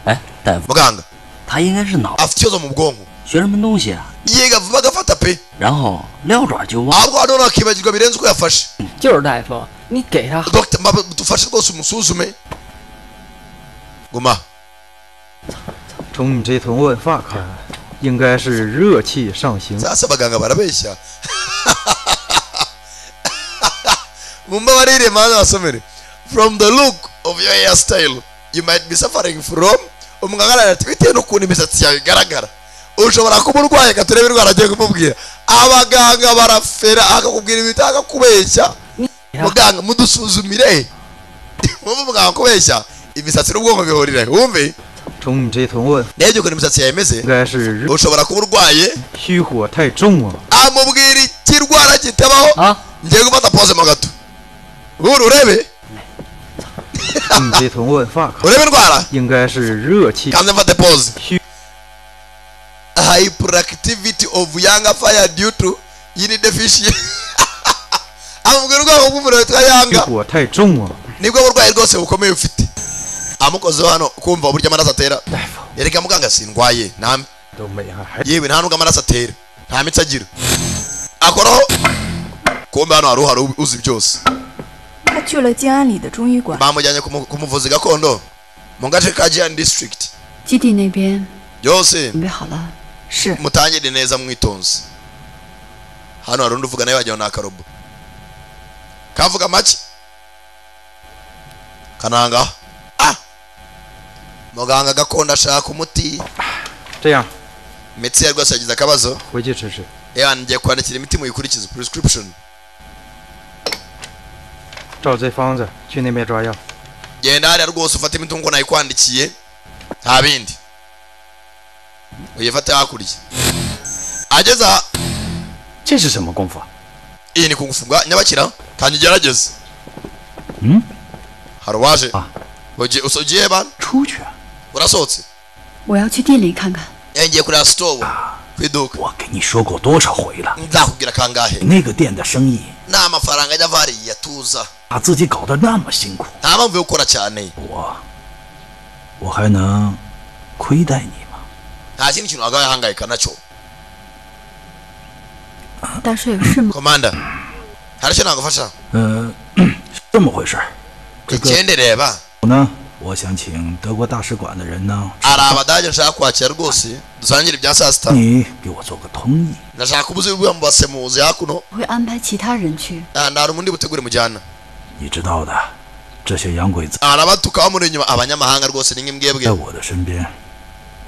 Speaker 7: 哎，大夫，
Speaker 1: muganga
Speaker 7: 他应该是脑
Speaker 1: afite ikibazo mu bwonko
Speaker 7: 学什么东西啊？
Speaker 1: yiga vuba agafata pe
Speaker 7: 然后撂爪就忘。
Speaker 1: ahubwo hano nakibagirwa birenze uko yafashe
Speaker 10: 就是大夫，你给他
Speaker 1: Dr. Mbaba, dufashe rwose umusuzume guma
Speaker 12: 从你这头问发看，应该是热气上行。
Speaker 1: sasa abaganga barabeshya mumbabarire mana basomere from the look of your hair style you might be suffering from umuganga arara ati bitewe n'ukuntu imisatsi yawe igaragara ushobora kuba urwaye ka turebe indwara agiye kumubwira abaganga barafera akakubwira ibintu akakubeshya muganga mudusuzumire wumva muganga kubeshya imisatsi n'ubwonko bihurira he? wumve
Speaker 12: 从你这头问，
Speaker 1: ndebye ukuntu imisatsi yawe imeze
Speaker 12: 应该是热
Speaker 1: ushobora kuba urwaye
Speaker 12: 虚火太重了。
Speaker 1: amubwira ikirwara kitabaho ngiye gufata pose mo gato buri urebe
Speaker 12: 从你这头问发看，
Speaker 1: urebe indwara
Speaker 12: 应该是热气
Speaker 1: kandi mfate pose
Speaker 12: 虚
Speaker 1: hyperactivity of young fire due to yini deficient amubwira ubwoko bw'umuriro witwa yanga
Speaker 12: 火太重了。
Speaker 1: nibwo burwayi rwose bukomeye ufite amukozeho hano kumva uburyo amaraso atera yereka muganga sindwaye nta
Speaker 12: 都没还还
Speaker 1: yewe nta nubwo amaraso atera nta mitsi agira akoraho kumbe hano hari uhari uzi byose
Speaker 11: 他去了静安里的中医馆，
Speaker 1: bamujyanye ku mu- ku muvuzi gakondo mu gace ka jian district
Speaker 8: 基地那边
Speaker 1: byose
Speaker 8: 准备好了，
Speaker 1: mutangire neza mwitonze hano hari undi uvuga nawe wagira ngo ni akarobo kavuga make kananga ah muganga gakondo ashaka umuti
Speaker 12: 这样，
Speaker 1: imitsi ye rwose yagize akabazo
Speaker 12: 回去吃吃。
Speaker 1: yewe ngiye kwandikira imiti muyikurikize prescription
Speaker 12: 照这方子去那边抓药。
Speaker 1: genda hariya rwose ufate imiti nk'uko nayikwandikiye nta bindi uyifate hakurya ageze aha
Speaker 7: 这是什么功夫啊？
Speaker 1: iyi ni kugufungwa nyabakira kandi ugerageze
Speaker 7: 嗯，
Speaker 1: hari uwaje ugiye usa- ugiye bana urasohotse
Speaker 8: 我要去店里看看。
Speaker 1: Eh, ngiye kureba sitowu ku iduka
Speaker 6: 你说过多少回了？
Speaker 1: nzakubwira kangahe
Speaker 6: 那个店的生意
Speaker 1: ni amafaranga ajya avariye atuza
Speaker 6: 把自己搞得那么辛苦，
Speaker 1: nta mpamvu yo gukora cyane
Speaker 6: 我还能亏待你吗？
Speaker 1: nta kindi kintu wagaye ahangayika nacyo
Speaker 8: 大帅有事吗？
Speaker 1: komanda hari icyo nagufasha
Speaker 6: 嗯、是这么回事儿。这个
Speaker 1: igende reba
Speaker 6: 我呢， 我想请德国大使馆的人呢，
Speaker 1: hari abadage nshaka kwakira rwose dusangira ibya saa sita
Speaker 6: 你给我做个通译。
Speaker 1: ndashaka ubuze buriya mu basemuzi hakuno
Speaker 8: 我会安排其他人去。
Speaker 1: Ah, nta hari umundi butegure mujyana
Speaker 6: 你知道的，这些洋鬼子
Speaker 1: hari abatuka bamuri inyuma abanyamahanga rwose ni nk'imbwebwe
Speaker 6: 在我的身边，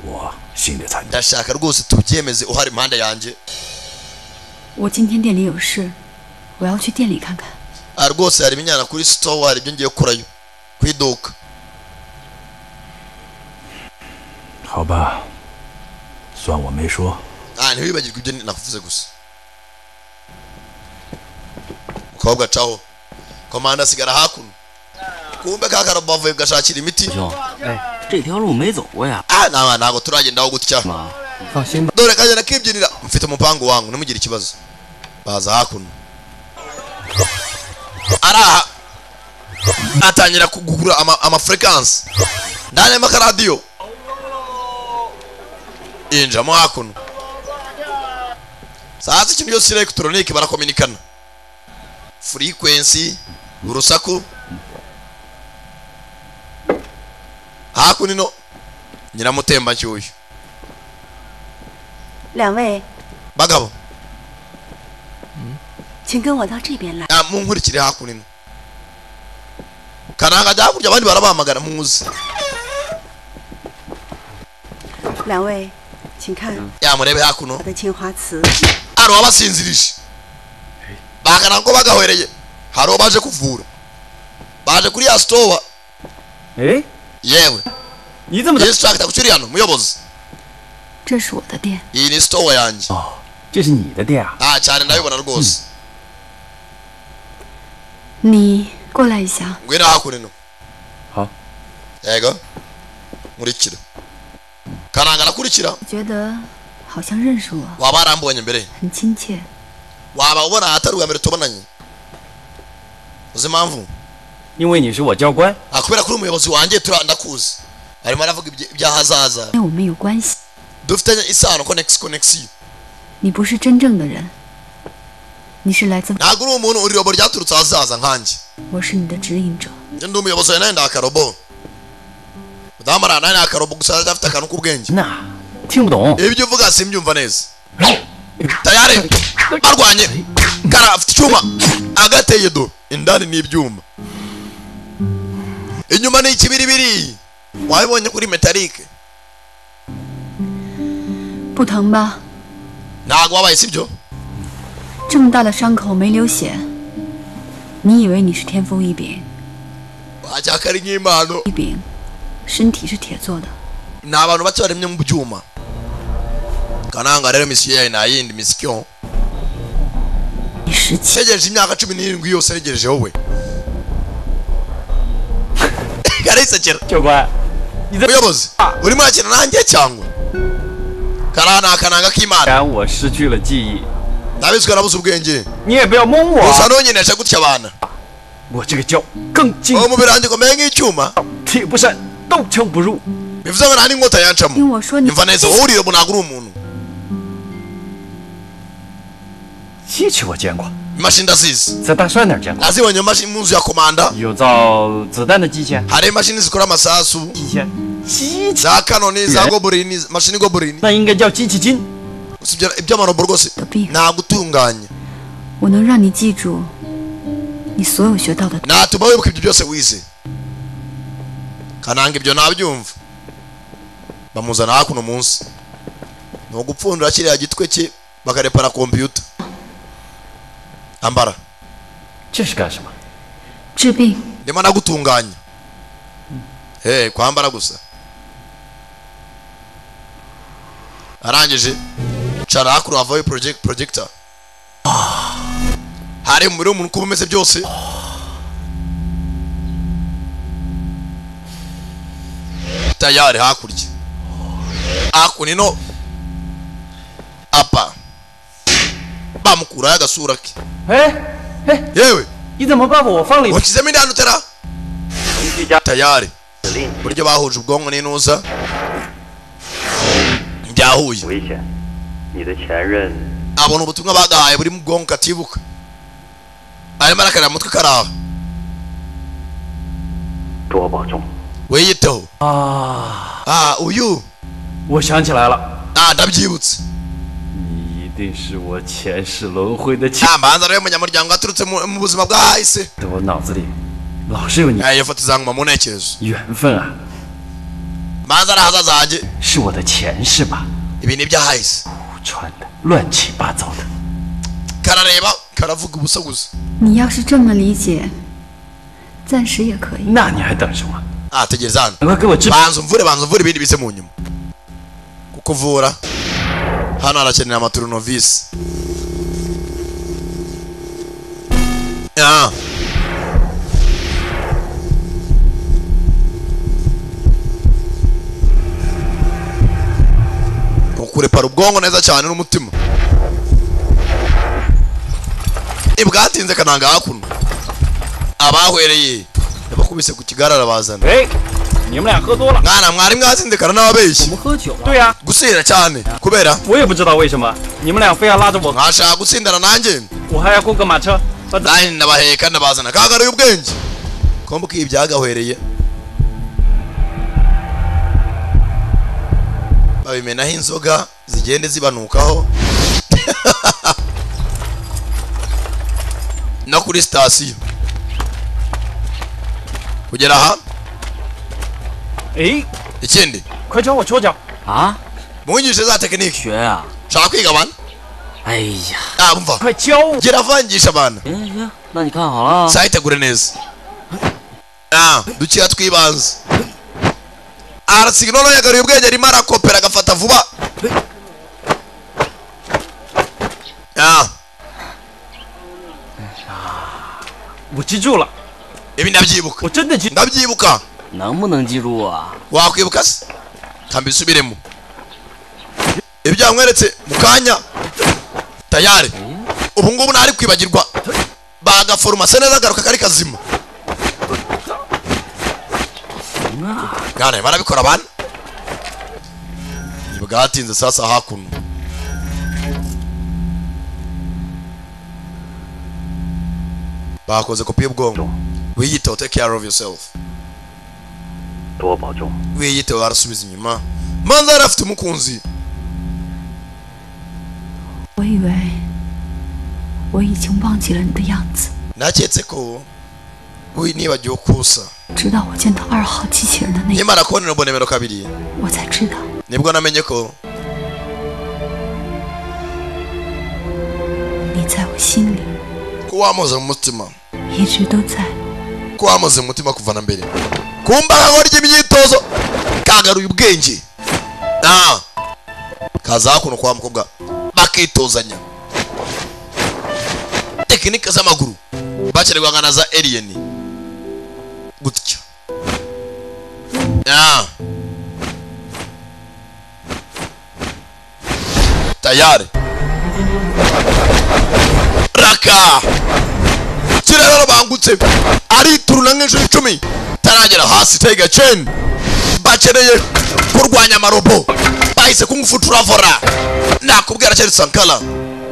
Speaker 6: 我心里才
Speaker 1: ndashaka rwose tubyemeze uhari impande yanjye
Speaker 8: 我今天店里有事，我要去店里看看。
Speaker 1: Ah, rwose hari ibinyana kuri store hari ibyo ngiye kurayo ku iduka
Speaker 6: 好吧，算我没说。
Speaker 1: Ah, ntiwibagirwe ibyo nakuvuze gusa mukobwa caho komanda asigara hakuno kumbe ka karo bavuye gashakira imiti
Speaker 7: 哎，这条路没走过呀。
Speaker 1: Ah, nta- ntabwo turagendaho gutya dore kajya nakibyinira mfite umupangu wangu ntimugire ikibazo baza hakuno araha atangira kugura ama, ama frequency ndani y'amaradiyo injamo hakuno sazi ikintu cyose kiri elegitoronike barakominikana frequency urusaku hakuno ino nyiramutembanshyushyu
Speaker 13: 两位，
Speaker 1: bagabo
Speaker 13: 请跟我到这边来。
Speaker 1: Ah, munkurikire hakuno ino kananga ajya hakurya abandi barabahamagara muzi
Speaker 13: 两位，请看
Speaker 1: yamurebe hakuno
Speaker 13: 我的青花瓷。
Speaker 1: hari uwabasinzirije bagana ko bagahwereye hari uwo baje kuvura baje kuri ya sitowa yewe insitiragita ku hano muyobozi
Speaker 8: 这是我的店，
Speaker 1: iyi ni sitowa yanjye nta cyane ndabibona rwose
Speaker 8: 你过来一下。
Speaker 1: ngwino hakuno ino
Speaker 7: Ha.
Speaker 1: yego nkurikira karanga arakurikira
Speaker 8: 我觉得好像认识我，
Speaker 1: waba warambonye mbere
Speaker 8: 很亲切。
Speaker 1: waba ubona ahatari ubwa mbere tubonanye uzi impamvu
Speaker 7: 因为你是我教官。
Speaker 1: Ah, kubera kuri umuyobozi wanjye tura- ndakuzi arimo aravuga ibye- iby'ahazaza
Speaker 8: 因为我们有关系，
Speaker 1: dufitanye isano konegisi konegisiyo
Speaker 8: 你不是真正的人，你是来自
Speaker 1: ntabwo uri umuntu uri robo ryaturutse ahazaza nkanjye
Speaker 8: 我是你的指引者。
Speaker 1: njye ndi umuyobozi wawe nawe ndi akarobo mudamu arara nawe ni akarobo gusa adafite akantu k'ubwenge ibyo uvuga simbyumva neza tayari barwanye kara afite icyuma agateye do indani ni ibyuma inyuma ni ikibiribiri wabibonye kuri metalike
Speaker 8: 不疼吧？
Speaker 1: ntabwo wabaye sibyo
Speaker 8: 这么大的伤口没流血，你以为你是天赋异禀？
Speaker 1: wacyaka ari nk'impano
Speaker 8: 异禀，身体是铁做的，
Speaker 1: ni abantu bake baremye mu byuma kananga rero misiyo yawe nta yindi misiyo ntegereje imyaka cumi n'irindwi yose ntegereje wowe karisekera muyobozi urimo urakina nanjye cyangwa kariya ni akananga k'imana
Speaker 7: 然我失去了记忆，
Speaker 1: ndabizi ko nabuze ubwenge
Speaker 7: 我
Speaker 1: gusa ntunyeneshe gutya abana
Speaker 7: 我这个教更精。
Speaker 1: umubiri wanjye ukomeye nk'icyuma
Speaker 7: 铁不伸，刀枪不入。
Speaker 1: bivuze ngo nta n'inkota yancamo
Speaker 8: 听我说你
Speaker 1: imva neza wowe uriye ntabwo uri umuntu
Speaker 7: 机器我见过，
Speaker 1: imashini ndazizi
Speaker 7: 在大帅那儿见过。
Speaker 1: nazibonye mu mashi- mu nzu ya komanda
Speaker 7: 有造子弹的机器，
Speaker 1: hari imashini zikora amasasu za kanoni za goburini mashini goburini usibye iby'amarobo rwose ntabwo utunganya
Speaker 8: 我能让你记住你所有学到的。
Speaker 1: natuma wibuka ibyo byose wize kananga ibyo ntabyumva bamuzana hakuno munsi ni ugupfundura kiriya gitwe cye bakarepara kompiyuta ambara
Speaker 7: 这是干什么？
Speaker 8: 治病，
Speaker 1: ndimo nagutunganya he kwambara gusa arangije cara hakuno havayo project projector hari umubiri w'umuntu uko uba umeze byose tayari hakurya hakuno ino apa bamukurayo agasura ke yewe
Speaker 7: 你怎么把我放里？
Speaker 1: wakizemo indi hantu utera tayari uburyo bahuje ubwonko n'intuza byahuye
Speaker 14: 危险！你的前任，
Speaker 1: abona ubutumwa bagahaye buri mu bwonko katibuka arimo arakarira mutwe karaha
Speaker 14: 多保重。
Speaker 1: wiyiteho
Speaker 7: Ah
Speaker 1: ah uyu
Speaker 7: 我想起来了，
Speaker 1: ah ndabyibutse
Speaker 7: 你一定是我前世轮回的
Speaker 1: 前。manza rero munyamuryango aturutse mu mu buzima bw'ahahise
Speaker 7: 我脑子里老是有你，
Speaker 1: iyo foto izanguma mu ntekerezo
Speaker 7: 缘分啊，
Speaker 1: manza ari ahazaza hanjye
Speaker 7: 是我的前世吧？
Speaker 1: ibi ni iby'ahahise
Speaker 7: 穿的乱七八糟的。
Speaker 1: karareba karavuga ubusa gusa
Speaker 8: 你要是这么理解，暂时也可以。
Speaker 7: 那你还等什么？
Speaker 1: ah tegereza hano
Speaker 7: 快给我治病！
Speaker 1: banza umvure banza umvure ibindi bise mu nyuma kuko uvura hano harakenera amaturunovisi Ah. ukurepara ubwonko neza cyane n'umutima ibwatinze kananga hakuno abahwereye bakubise ku kigarara bazana
Speaker 7: 哎，你们俩喝多了。
Speaker 1: mwana mwari mwazindekana n'ababeshyi
Speaker 7: 对呀、
Speaker 1: gusira cyane kubera
Speaker 7: 我也不知道为什么，你们俩非要拉着我，
Speaker 1: mwashaka gutsindana nanjye
Speaker 7: 我还要雇个马车。
Speaker 1: nanjye ndabaheka ndabazana kagaruye ubwenge ko mbwiye ibyagahwereye babimenaho inzoga zigende zibanukaho no kuri sitasiyo kugera aha
Speaker 7: 哎，
Speaker 1: ikindi
Speaker 7: 快教我戳脚！
Speaker 1: 啊munyigishe za tekinike
Speaker 7: 学啊
Speaker 1: shaka kwiga abantu
Speaker 7: 哎呀，
Speaker 1: ah umva
Speaker 7: 快教我！
Speaker 1: gera avangisha abantu
Speaker 7: 行行，那你看好了啊。
Speaker 1: sayitegure neza Ah, dukira twibanze arasignolo yagaruye ubwenge arimo arakopera agafata vuba Ah,
Speaker 7: 我记住了，
Speaker 1: ibi ndabyibuka
Speaker 7: 我真的记。
Speaker 1: ndabyibuka
Speaker 7: 能不能记住啊？
Speaker 1: wakwibuka se kamba isubiremo ibyo yamweretse mu kanya tayari ubu ngubu ntari kwibagirwa bagaforomase neza agaruka kari kazima Gane, barabikora bana bwatinze sasa hakuno bakoze kopi y'ubwonko wiyiteho take care of yourself
Speaker 14: 多保重。
Speaker 1: wiyiteho arasubiza inyuma manza yari afite umukunzi
Speaker 8: 我以为我已经忘记了你的样子，
Speaker 1: naketse ko we nibagiwe kusa
Speaker 8: 直到我见到二号机器人的那一刻，
Speaker 1: nimara kubonera ubwo nimero kabiri
Speaker 8: 我才知道
Speaker 1: nibwo namenye ko
Speaker 8: 你在我心里
Speaker 1: ko wamuze mu mutima
Speaker 8: 一直都在。
Speaker 1: ko wamuze mu mutima kuva na mbere kumbaga ngo rya imyitozo kagaruye ubwenge ah kaza hakuno kwa mukobwa bakitozanya tekinike z'amaguru bakererwa na za alien gutya ah tayari raka kirerero bangutse arituruna nk'inshuro icumi taragera hasi tega ceni bakeneye kurwanya amarobo bahise kungufuturavora nakubwira cyari sankara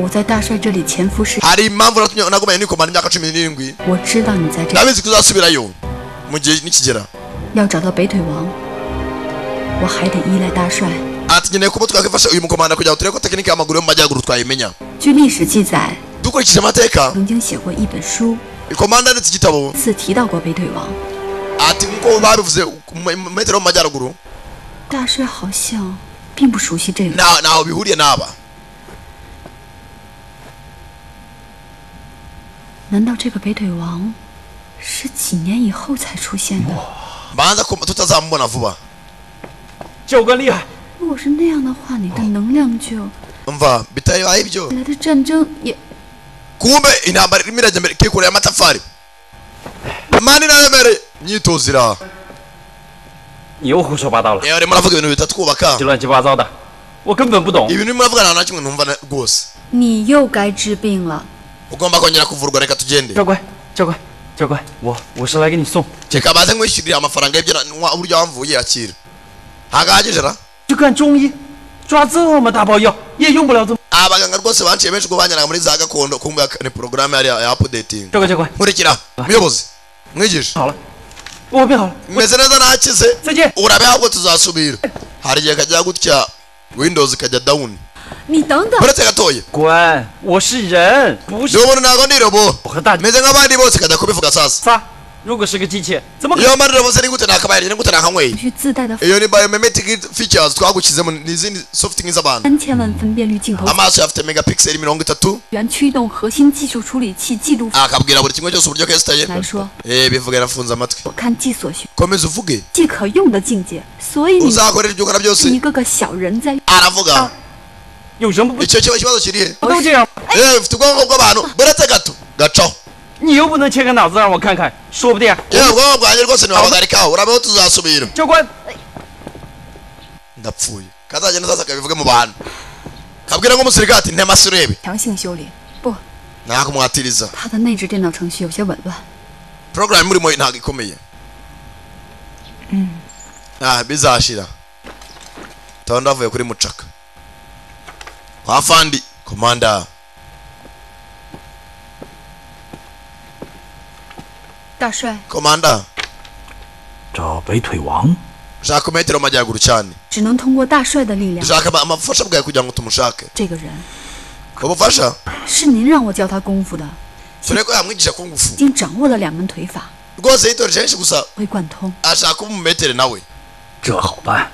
Speaker 8: 我在大帅这里潜伏时，
Speaker 1: hari impamvu natumye nagumanye nikomana imyaka cumi n'irindwi
Speaker 8: 我知道你在这里，
Speaker 1: ndabizi ko uzasubirayo mu gihe nikigera
Speaker 8: 要找到北腿王，我还得依赖大帅。
Speaker 1: ati nkeneye kuba twakwifasha uyu mukomanda kugira ngo turebe ko tekinike y'amaguru yo mu majyaruguru twayimenya
Speaker 8: 据历史记载，
Speaker 1: dukurikije amateka
Speaker 8: 曾经写过一本书，
Speaker 1: ikomanda yanditse igitabo
Speaker 8: 自提到过北腿王。
Speaker 1: ati nk'uko babivuze mu mu metero yo mu majyaruguru
Speaker 8: 大帅好像并不熟悉这个，
Speaker 1: nta- ntaho bihuriye n'aba
Speaker 8: 难道这个北腿王是几年以后才出现的？
Speaker 1: banza ko tutazamubona vuba
Speaker 7: 教官厉害，
Speaker 8: 如果是那样的话，你的能量就
Speaker 1: umva bitabaye ibyo
Speaker 8: 未来的战争也
Speaker 1: kumbe intambara irimo irajya mbere kikoreye amatafari mani naremereye imyitozo iri aha
Speaker 7: 你又胡说八道了，
Speaker 1: iyo urimo uravuga ibintu bita twubaka
Speaker 7: 这乱七八糟的，我根本不懂。
Speaker 1: ibintu urimo uravuga nta na kimwe ntumva na- rwose
Speaker 8: 你又该治病了。
Speaker 1: ugomba kongera kuvurwa reka tugende
Speaker 7: 教官，教官，教官，我我是来给你送。
Speaker 1: reka baze nkwishyurire amafaranga y'ibyo na- nwa- uburyo wamvuye akira hagahagije ra
Speaker 7: 去看中医，抓这么大包药也用不了这么。
Speaker 1: abaganga rwose banciye benshi ubwo banyaraga muri za gakondo kumbe ni porogaramu yari ya apudetingi
Speaker 7: 教官，教官，
Speaker 1: nkurikira muyobozi mwigisha ubu bihawe umeze neza ntakize urabihabwa tuzasubira hari igihe kajya gutya windows ikajya down
Speaker 11: 你等等，
Speaker 1: uretse gatoya
Speaker 7: 滚！我是人，不是。
Speaker 1: niba ubona ntabwo ni robo meze nk'abandi bose ikajya kubivuga sasa
Speaker 7: 如果是个机器，怎么可
Speaker 1: iyo mari robo se ni gute nakabaye ni gute nakanyweye
Speaker 8: 必须自带的
Speaker 1: iyo ni biomimetic features twagushyizemo ni izindi soft nk'iz'abantu
Speaker 8: 三千万分辨率镜头，
Speaker 1: amaso afite megapixel mirongo itatu
Speaker 8: 原驱动核心技术处理器记录
Speaker 1: akabwira buri kimwe cyose uburyo kesitaye
Speaker 8: 来说，
Speaker 1: eh bivuga yarafunze amatwi
Speaker 8: 看即所需、
Speaker 1: komeza uvuge
Speaker 8: 即可用的境界。所以你
Speaker 1: uzakorera ibyo ukora
Speaker 8: 是
Speaker 1: byose
Speaker 8: 一个个小人在
Speaker 1: aravuga icyo kiba ikibazo kiri he Eh, ufite ubwonko bw'abantu buretse gato gacaho
Speaker 7: 你又不能切个脑子让我看看，说不定。
Speaker 1: yewe ubwonko bwanjye rwose ntiwabagarikaho urabeho tuzasubira ndapfuye kazagenda sasa kabivuge mu bantu kabwira nk'umusirikare ati ntemasi urebe
Speaker 8: 强行修理，不，
Speaker 1: ntakumwatiriza
Speaker 8: 它的内置电脑程序有些紊乱。
Speaker 1: porogaramu urimo ntabwo ikomeye
Speaker 8: 嗯。
Speaker 1: ah bizashira taba ndavuye kuri mucaka kwa fandi komanda
Speaker 8: 大帅，
Speaker 1: komanda
Speaker 6: 找北腿王，
Speaker 1: shaka metero mu majyaruguru cyane
Speaker 8: 只能通过大帅的力量。
Speaker 1: shaka ama- amafasha bwawe kugira ngo tumushake
Speaker 8: 这个人
Speaker 1: ubufasha
Speaker 8: 是您让我教他功夫的，
Speaker 1: turebe ko yamwigisha kungufu
Speaker 8: 已经掌握了两门腿法，
Speaker 1: rwose yitoreje henshi gusa
Speaker 8: 会贯通。
Speaker 1: ashaka umumetere nawe
Speaker 6: 这好办，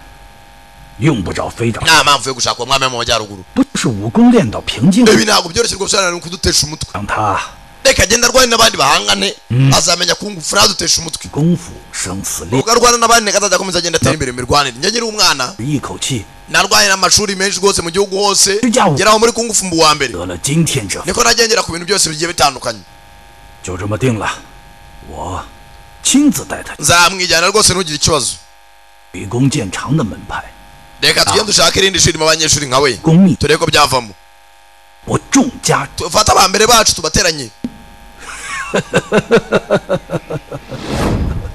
Speaker 6: 用不着非找，
Speaker 1: nta mpamvu yo gushaka uwo mwami wo mu majyaruguru
Speaker 6: 不就是武功练到瓶颈？
Speaker 1: ibi ntabwo byoroshye rwose hano ni ukudutesha umutwe
Speaker 6: 让他
Speaker 1: reka agenda arwane n'abandi bahangane
Speaker 6: Mm.
Speaker 1: azamenya kungufu ntaduteshe umutwe
Speaker 6: 功夫生死恋
Speaker 1: ubwo，arwana n'abandi azajya akomeza agenda atera imbere mu mirwanire njye nkiri umwana
Speaker 6: 一口气
Speaker 1: narwanye n'amashuri menshi rwose mu gihugu hose
Speaker 6: Ujyaho.
Speaker 1: ngeraho muri kungufu mbu wa mbere
Speaker 6: 得了今天这，
Speaker 1: niko nagiye ngera ku bintu byose bigiye bitandukanye
Speaker 6: 就这么定了。我亲自带他
Speaker 1: nzamwijyana rwose ntugire ikibazo
Speaker 6: 吕公见长的门派，
Speaker 1: reka tujye dushaka irindi shuri mu banyeshuri nka we turebe ko byavamo
Speaker 6: 我众家
Speaker 1: tufate aba mbere bacu tubateranye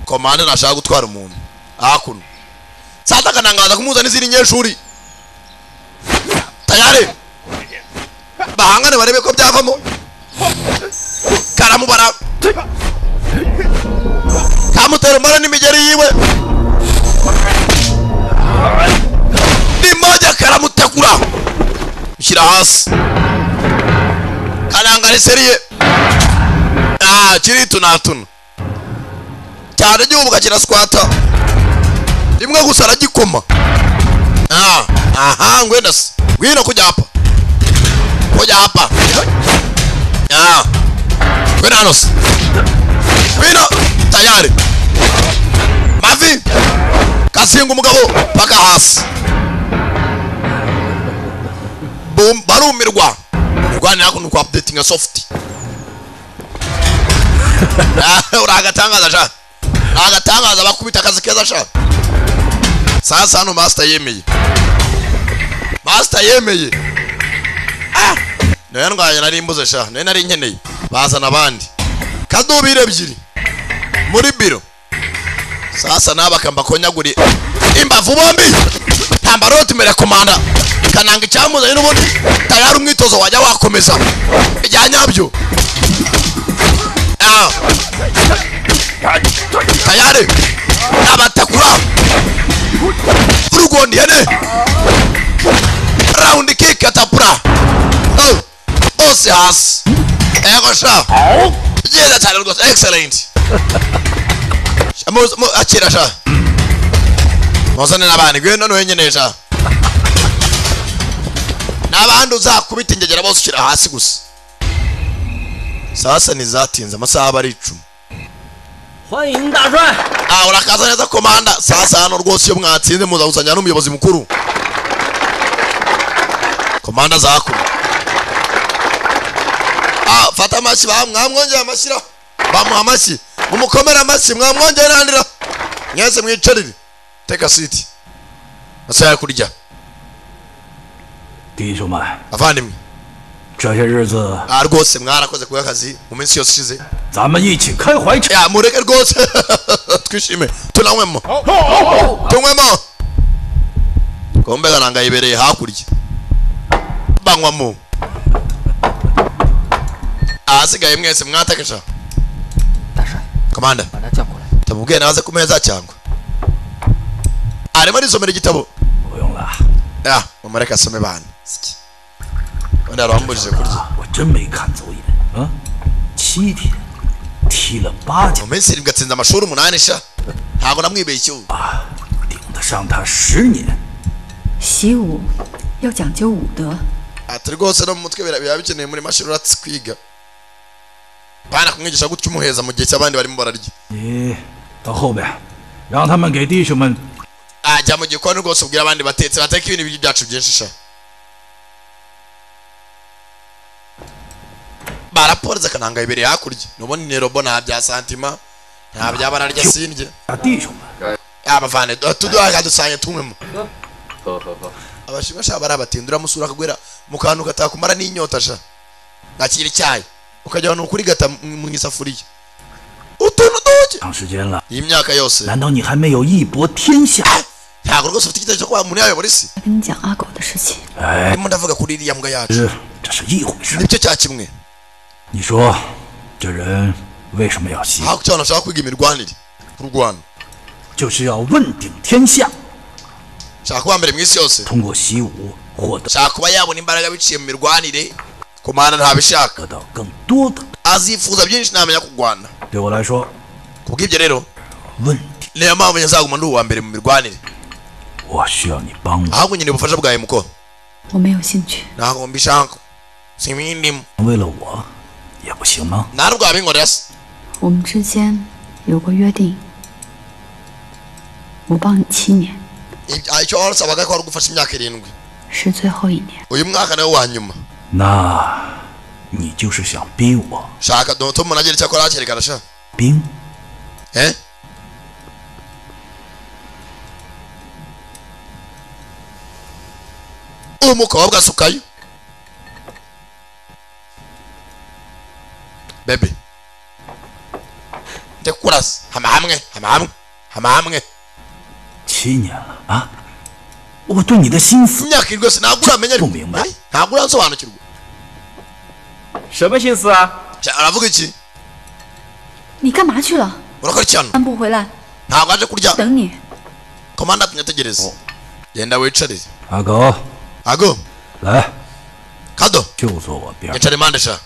Speaker 1: komanda ntashaka gutwara umuntu hakuno sata akanangaza kumuhuza n'izindi nyeshuri tayare bahangane barebe ko byavamo karamubara kamutera umara n'imigeri yiwe nimoja karamutakura mushyira hasi kanangare seriye ah kiri tunatuna cyane gihubuka kiraswata rimwe gusa aragikoma ah aha ngwenda se ngwino kujya hapa kujya hapa ah ngwino hano se ngwino tayari mavi kasinga umugabo paka hasi Bum- barumirwa mirwanira hakuno kwa updatinga soft Ah, uragatangaza sha agatangaza bakubita akazi keza sha sasa hano master yemeye master yemeye Ah! nayo ndwanya nari mbuze sha nayo nari nkeneye bazana abandi kadubire ebyiri muri biro sasa naba kambakonyaguri imbavu bombi tambaroti mere komanda kananga icyamuzanye n'ubundi tayari umwitozo wajya wakomeza ibya nyabyo Ah. tayari abatakura urugondiyene raundi kikatapura bose hasi ego sha byiza cyane rwose excellent Sha, mu- mu- akira sha muzane n'abandi ngwino none wenyine sha n'abandi uzakubita ingegera bose ushyira hasi gusa sasa ntizatinze amasaha aba ari icumi
Speaker 7: 欢迎大帅，
Speaker 1: Ah, urakaza neza komanda sasa hano rwose iyo mwatsinze muzawuzanya n'umuyobozi mukuru komanda zakuru Ah, fata amashyi ba- mwamwongeye amashyira bamuha amashyi mumukomere amashyi mwamwongeye nandira mwese mwicarire teka siti masaha yo kurya
Speaker 6: 弟兄们，
Speaker 1: avandimwe
Speaker 6: 这些日子
Speaker 1: Ah, rwose mwarakoze kuba akazi mu minsi yose ishize
Speaker 6: 咱们一起开怀
Speaker 1: Ya, mureke rwose twishime tunanywemo tunywemo kombe kananga yibereye hakurya banywamo ahasigaye mwese mwatakisha komanda
Speaker 10: 把他叫过来。
Speaker 1: ndamubwiye naze ku meza cyangwa arimo arisomera igitabo ya mumureke asome bana ubundi arambujije kurya
Speaker 6: 我真没看走眼啊！七天踢了八
Speaker 1: mu minsi irindwi atsinze amashuri umunani sha ntabwo namwibeshye ubu
Speaker 6: 顶得上他十年。
Speaker 8: 习武要讲究武德，
Speaker 1: ati rwose no mu mutwe bira- biba bikeneye muri mashini uratse kwiga bana kumwigisha gutya umuheza mu gihe cy'abandi barimo bararya
Speaker 6: 你到后边，让他们给弟兄们
Speaker 1: ajya mu gikoni rwose ubwira abandi batetse bateka ibintu by'ibiryo byacu byinshi sha baraporeze akananga ibiri hakurya n'ubundi ni robo nta bya santima nta bya bararya sindye abavane tuduhaye adusange tunywemo
Speaker 7: 喝喝喝，
Speaker 1: abashima sha barabatindura musura akagwera mu kantu katakumara n'inyota sha nakira icyayi ukajya ahantu kurigata mu- mu isafuriya utuntu duke
Speaker 6: 长时间了，
Speaker 1: iyi myaka yose
Speaker 6: 难道你还没有一搏天下？
Speaker 1: ntabwo rwose ufite igitekerezo ko wamuntu yayobora isi
Speaker 8: 跟你讲阿狗的事情。
Speaker 6: 哎，
Speaker 1: ndimo ndavuga kuri iriya mbwa yacu
Speaker 6: 这这是一回事。
Speaker 1: nicyo cya kimwe
Speaker 6: 你说，这人为什么要吸？
Speaker 1: hakurya abantu bashaka kwiga imirwanire kurwana
Speaker 6: 就是要问鼎天下，
Speaker 1: shaka kuba mbere mu isi yose
Speaker 6: 通过习武获得
Speaker 1: shaka kuba yabona imbaraga biciye mu mirwanire kumana ntabishaka azifuza byinshi ntamenya kurwana
Speaker 6: 对我来说，
Speaker 1: kubw'ibyo rero
Speaker 6: 问
Speaker 1: niyo mpamvu njye nzaguma ndi uwa mbere mu mirwanire
Speaker 6: 我需要你帮我。
Speaker 1: ahubwo nkeneye ubufasha bwawe muko
Speaker 8: 我没有兴趣，
Speaker 1: ntabwo mbishaka simbindimo
Speaker 6: 为了我，也不行吗？
Speaker 1: nta rwabinkorera se
Speaker 8: 我们之间有过约定，我帮你七年，
Speaker 1: I- icyo wasabaga ko wari ugufasha imyaka irindwi
Speaker 8: 是最后一年。
Speaker 1: uyu mwaka nawe wa nyuma
Speaker 6: 那，你就是想逼我
Speaker 1: shaka dore tom nagira icyo akora hakerekana sha
Speaker 6: 兵？
Speaker 1: eh uwo mukobwa asukayo bebe ndekurasa hama hamwe hama hamwe hama hamwe
Speaker 6: 七年了啊！我对你的心思
Speaker 1: imyaka iri rwose ntabwo uramenya ariko Eh, ntabwo uransobanukirwa
Speaker 7: 什么心思啊？
Speaker 1: Sha, aravuga iki
Speaker 8: 你干嘛去了？
Speaker 1: urakora iki hano
Speaker 8: 散步回来，
Speaker 1: ntabwo aje kurya
Speaker 8: 等你。
Speaker 1: komanda tunyategereze genda wicare
Speaker 6: 阿狗
Speaker 1: ago
Speaker 6: 来，
Speaker 1: kado
Speaker 6: 就坐我边儿。
Speaker 1: yicara impande sha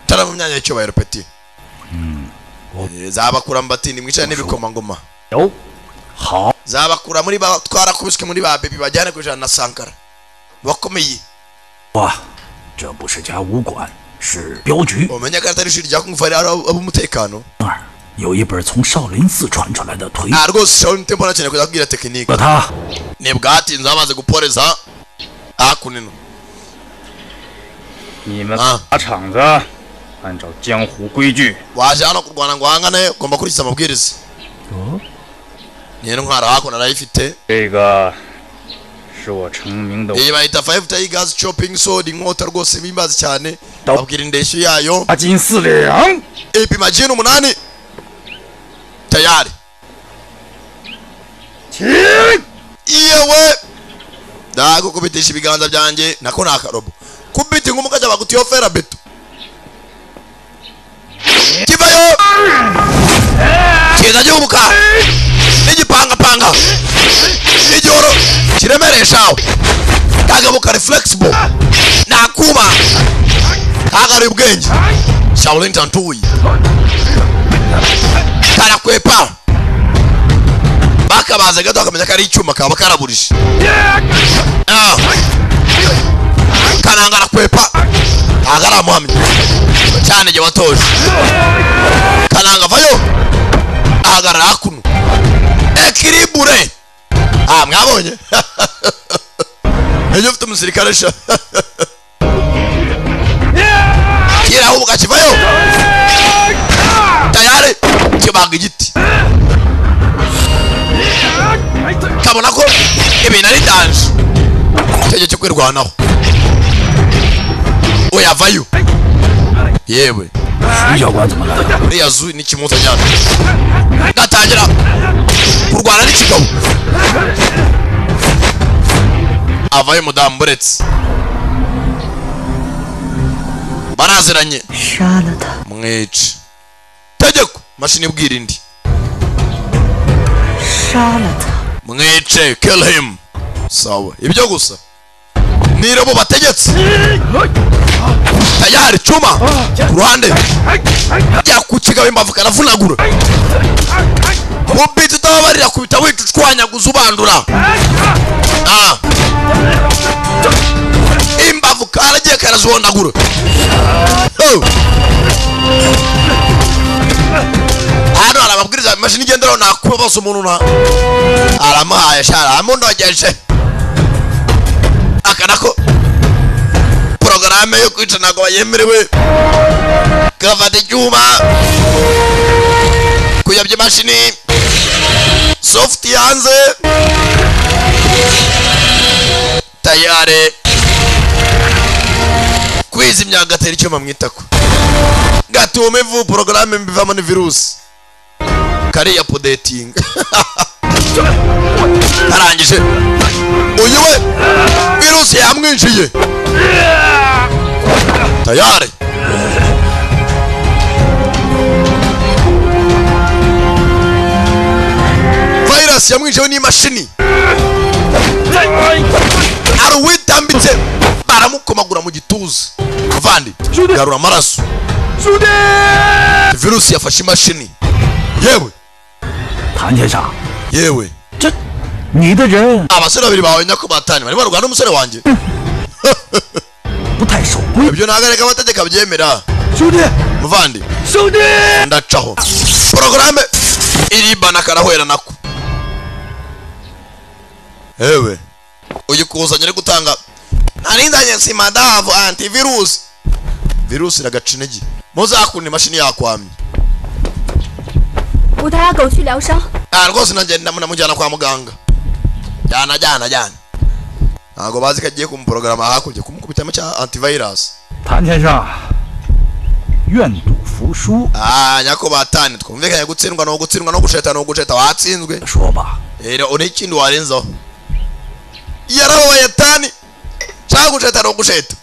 Speaker 1: tara mu myanya y'icyubahiro peti zabakura mu batindi mwicare n'ibikomangoma
Speaker 7: 有，好，
Speaker 1: zabakura muri ba twarakubiswe muri ba bebi bajyane ku ijana na sankara bakomeye
Speaker 6: 哇，这不是家武馆，是镖局。
Speaker 1: umenye ko atari ishuri rya kung fu ari ari ab'umutekano
Speaker 6: 有一本从少林寺传出来的腿
Speaker 1: nta rwose shawuni tempo nakeneye kuzabwira tekinike
Speaker 6: 把他
Speaker 1: ni bwatinze bamaze guporeza hakunino
Speaker 7: 你们打场子，按照江湖规矩，
Speaker 1: waje hano kurwana ngo uhangane ugomba kurikiza amabwiriza nyine intwara hakuno narayifite
Speaker 7: 这个是我成名的
Speaker 1: iyi bayita five tigers chopping sword inkota rwose bimbazi cyane babwira indeshyo yayo
Speaker 7: 大金四两。
Speaker 1: ipima jini umunani tayari yewe ndagukubitisha ibiganza byanjye nako ni akarobo kubita inkumu kajya bagutiyo fera beto kivayo kiza gihubuka n'igipangapanga n'igihoro kiremereshawe kagabuka ni flexible nakuma kagari ubwenge shaolin tantuyi karakwepa bakabaze gato akamenya ko ari icyuma kaba karaburije Ah. kananga arakwepa ntabwo ari amuhamya cyane igihe watoje kananga vayo ahagarara hakuno ekiribure ah mwabonye ejo ufite umusirikare sha kiraho ukakivayo tayari kibaga igiti kabona ko ibintu ari danje icyo gihe cyo kwirwanaho uyavayo yewe
Speaker 6: 徐教官怎么来了？
Speaker 1: uriya zu ni kimota cyane gatangira kurwana n'ikigabo avayo mudamu buretse baraziranye
Speaker 8: 杀了他，
Speaker 1: mwice tegeko mashini ibwira indi
Speaker 8: 杀了他。
Speaker 1: mwice kill him sawa ibyo gusa niro bo bategetse tayari cuma ku ruhande ajya ku kigabo imbavu karavunagura ubiti utababarira kubita wita ucwanyaguza ubandura Ah. imbavu karagiye karazibondagura Oh. hano hari amabwiriza imashini igenderaho nakuba bose umuntu na aramuhaye shara amundogeje akana ko porogaramu yo kwica ntabwo bayemerewe gafata icyuma kuyabya imashini sofuti hanze tayare kwizimya agatera icyuma mu itako gatume ivu porogaramu bivamo ni virusi kariya podetinga arangije uyu we virusi yamwinjiye tayari virus yamwinjiyeho n'imashini aruwitambitse baramukomagura mu gituza vandi garura amaraso virusi yafashe imashini yewe
Speaker 6: 谭先生，
Speaker 1: yewe
Speaker 6: 你的人
Speaker 1: abasore babiri bawe nyakubatani barimo barwana n'umusore wanjye ibyo ntabwo ariko amategeko abyemera muvandi ndacaho porogaramu iribana karahwera nako ewe uyu kuzanye uri gutanga narindanye nsima davu antivirusi virusi iragaca intege muzakunda imashini yakwamye
Speaker 11: 我带阿狗去疗伤。
Speaker 1: ah rwose nanjye ndamujyana kwa muganga jyana jyana jyana ntabwo bazi ko agiye kumuporogaramu hakurya kumukubitamo cya antivirus
Speaker 6: 谭先生，愿赌服输。
Speaker 1: ah nyakubatani twumvikanye gutsindwa ni ugutsindwa no gusheta ni ugusheta watsinzwe
Speaker 6: shoba
Speaker 1: rero uri ikindi warenzaho yarababaye tani cyangwa gusheta ni ugusheta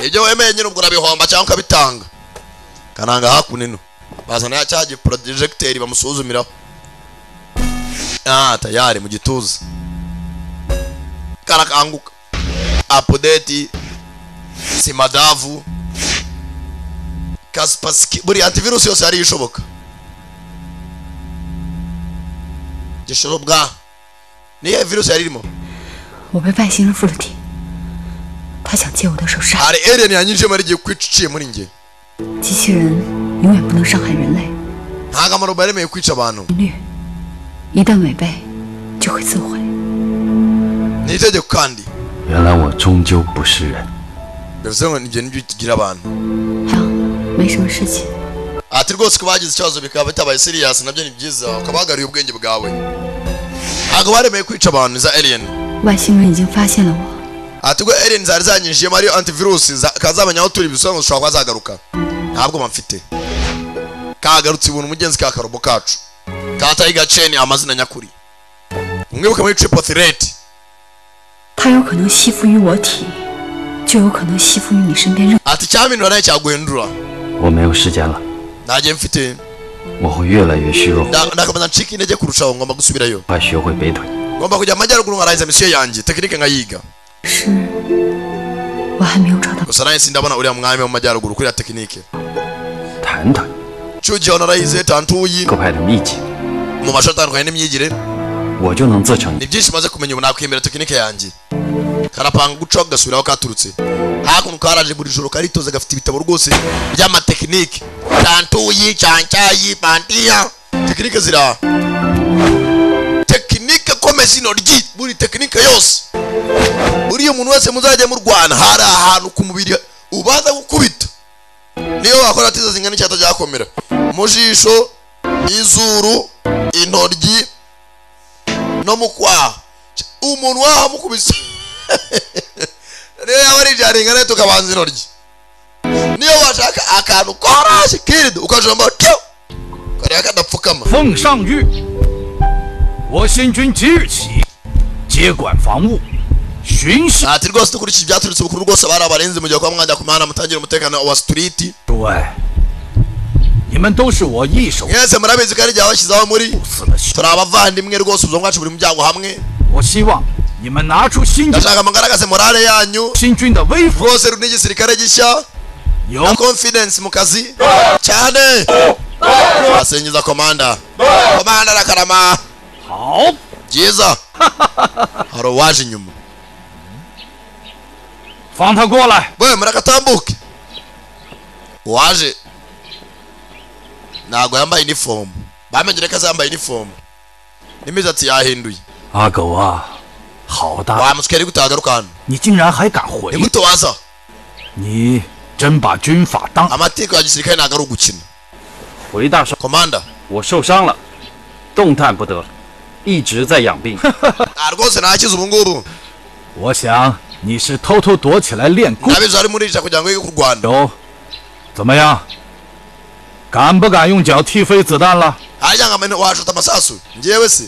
Speaker 1: ibyo wemeye nyine ubwo urabihomba cyangwa ukabitanga kananga hakunino bazana ya cya giporojegiteri bamusuzumiraho ah tayari mu gituza karakanguka apudeti simadavu kasipasiki buri antivirusi yose yari ishoboka gishoro bwa niyo virusi yari irimo
Speaker 8: 我被外星人附了体，他想借我的手杀
Speaker 1: hari alien yanyinjiyemo ari igihe kwica iciye muri njye
Speaker 8: 机器人，永远不能伤害人类，
Speaker 1: nta kamaro baremeye kwica abantu
Speaker 8: 一旦违背就会自毁。
Speaker 1: ni itegeko kandi
Speaker 7: 原来我终究不是人。
Speaker 1: bivuze ngo ibyo nibyo tugira abantu
Speaker 8: 没什么事情。
Speaker 1: ati rwose ko bagize ikibazo bikaba bitabaye siriyasi nabyo ni byiza ukaba wagariye ubwenge bwawe ntabwo baremeye kwica abantu za alien
Speaker 8: 外星人已经发现了我，
Speaker 1: ati ubwo alien zari zanyinjiyemo ariyo antivirusi kazamenya aho turi bisobanura ushobora kuba zagaruka ntabwo mfite kagarutse ibuntu umugenzi ka karobo kacu kataye gaceni amazina nyakuri umwibuke muri triple threat
Speaker 8: 它有可能吸附于我体，就有可能吸附于你身边任。
Speaker 1: ati icyabindura nayo cyaguhindura
Speaker 7: 我没有时间了，
Speaker 1: ntajye mfite
Speaker 7: 我会越来越虚弱，
Speaker 1: nda- ndakomeza ncika intege kurushaho ngomba gusubirayo
Speaker 7: 快学会北腿。
Speaker 1: ngomba kujya amajyaruguru nkarangiza misiyo yanjye tekinike nkayiga gusa nanjye sindabona uriya mwami wo mu majyaruguru kuriya tekinike
Speaker 7: 谈谈，
Speaker 1: cyugihe narayize tantuyi
Speaker 7: 各派的秘籍，
Speaker 1: mu mashuri atandukanye n'imyigire
Speaker 7: 我就能自成一
Speaker 1: ni byinshi maze kumenya ubu nakwemera tekinike yanjye karapanga gucaho kagasubira aho katurutse hakuno karaje buri joro karitoza gafite ibitabo rwose by'amatekinike cyantuyi cyancyayi bandiya tekinike ziri aha tekinike komeza inoryi buri tekinike yose buriya umuntu wese muzajya murwana hari ahantu ku mubiri ubanza gukubita niyo wakora atiza zingana icyata byakomera mu jisho izuru intoryi no mu kwaha umuntu wahamukubise niyo yaba ari ijaringa tukabanza intoryi niyo washaka akantu koroshye kiridi ukajomba tyo kareba kadapfukama
Speaker 6: 奉上谕，我新军即日起接管防务，巡视。
Speaker 1: ati rwose dukurikije ibyaturutse ubukuru rwose bari abarinzi mu gihe kuba mwajya ku mihanda mutagira umutekano wa sitiriti
Speaker 6: 诸位，你 们都是我一手。
Speaker 1: mwese murabizi ko ari igihe washyizeho muri turi abavandimwe rwose ubuzima bwacu buri mu byago hamwe ndashaka mugaragaze morale yanyu rwose ruri n'igisirikare gishya na confidence mu kazi cyane asingiza komanda komanda arakarama byiza hari uwaje inyuma
Speaker 6: fanta gola
Speaker 1: we muragatambuke uwaje ntabwo yambaye inifomu bamenyere ko azambaye inifomu n'imisatsi yahinduye
Speaker 6: 阿狗啊，好大！
Speaker 1: wamusikari gutagaruka hano
Speaker 6: 你竟然还敢回？
Speaker 1: nigutabaza
Speaker 6: 你真把军法当
Speaker 1: amateka ya gisirikare ntabwo ari ugukina
Speaker 7: 回大少
Speaker 1: ，Commander，
Speaker 7: 我受伤了，动弹不得，一直在养病。
Speaker 1: nta rwose ntakize ubu ngubu
Speaker 6: 我想你是偷偷躲起来练功。
Speaker 1: ndabizi ari murica kugira ngo yige kurwana
Speaker 6: 有，怎么样？敢不敢用脚踢飞子弹了？
Speaker 1: harya ngo amene washuta amasasu ngewe se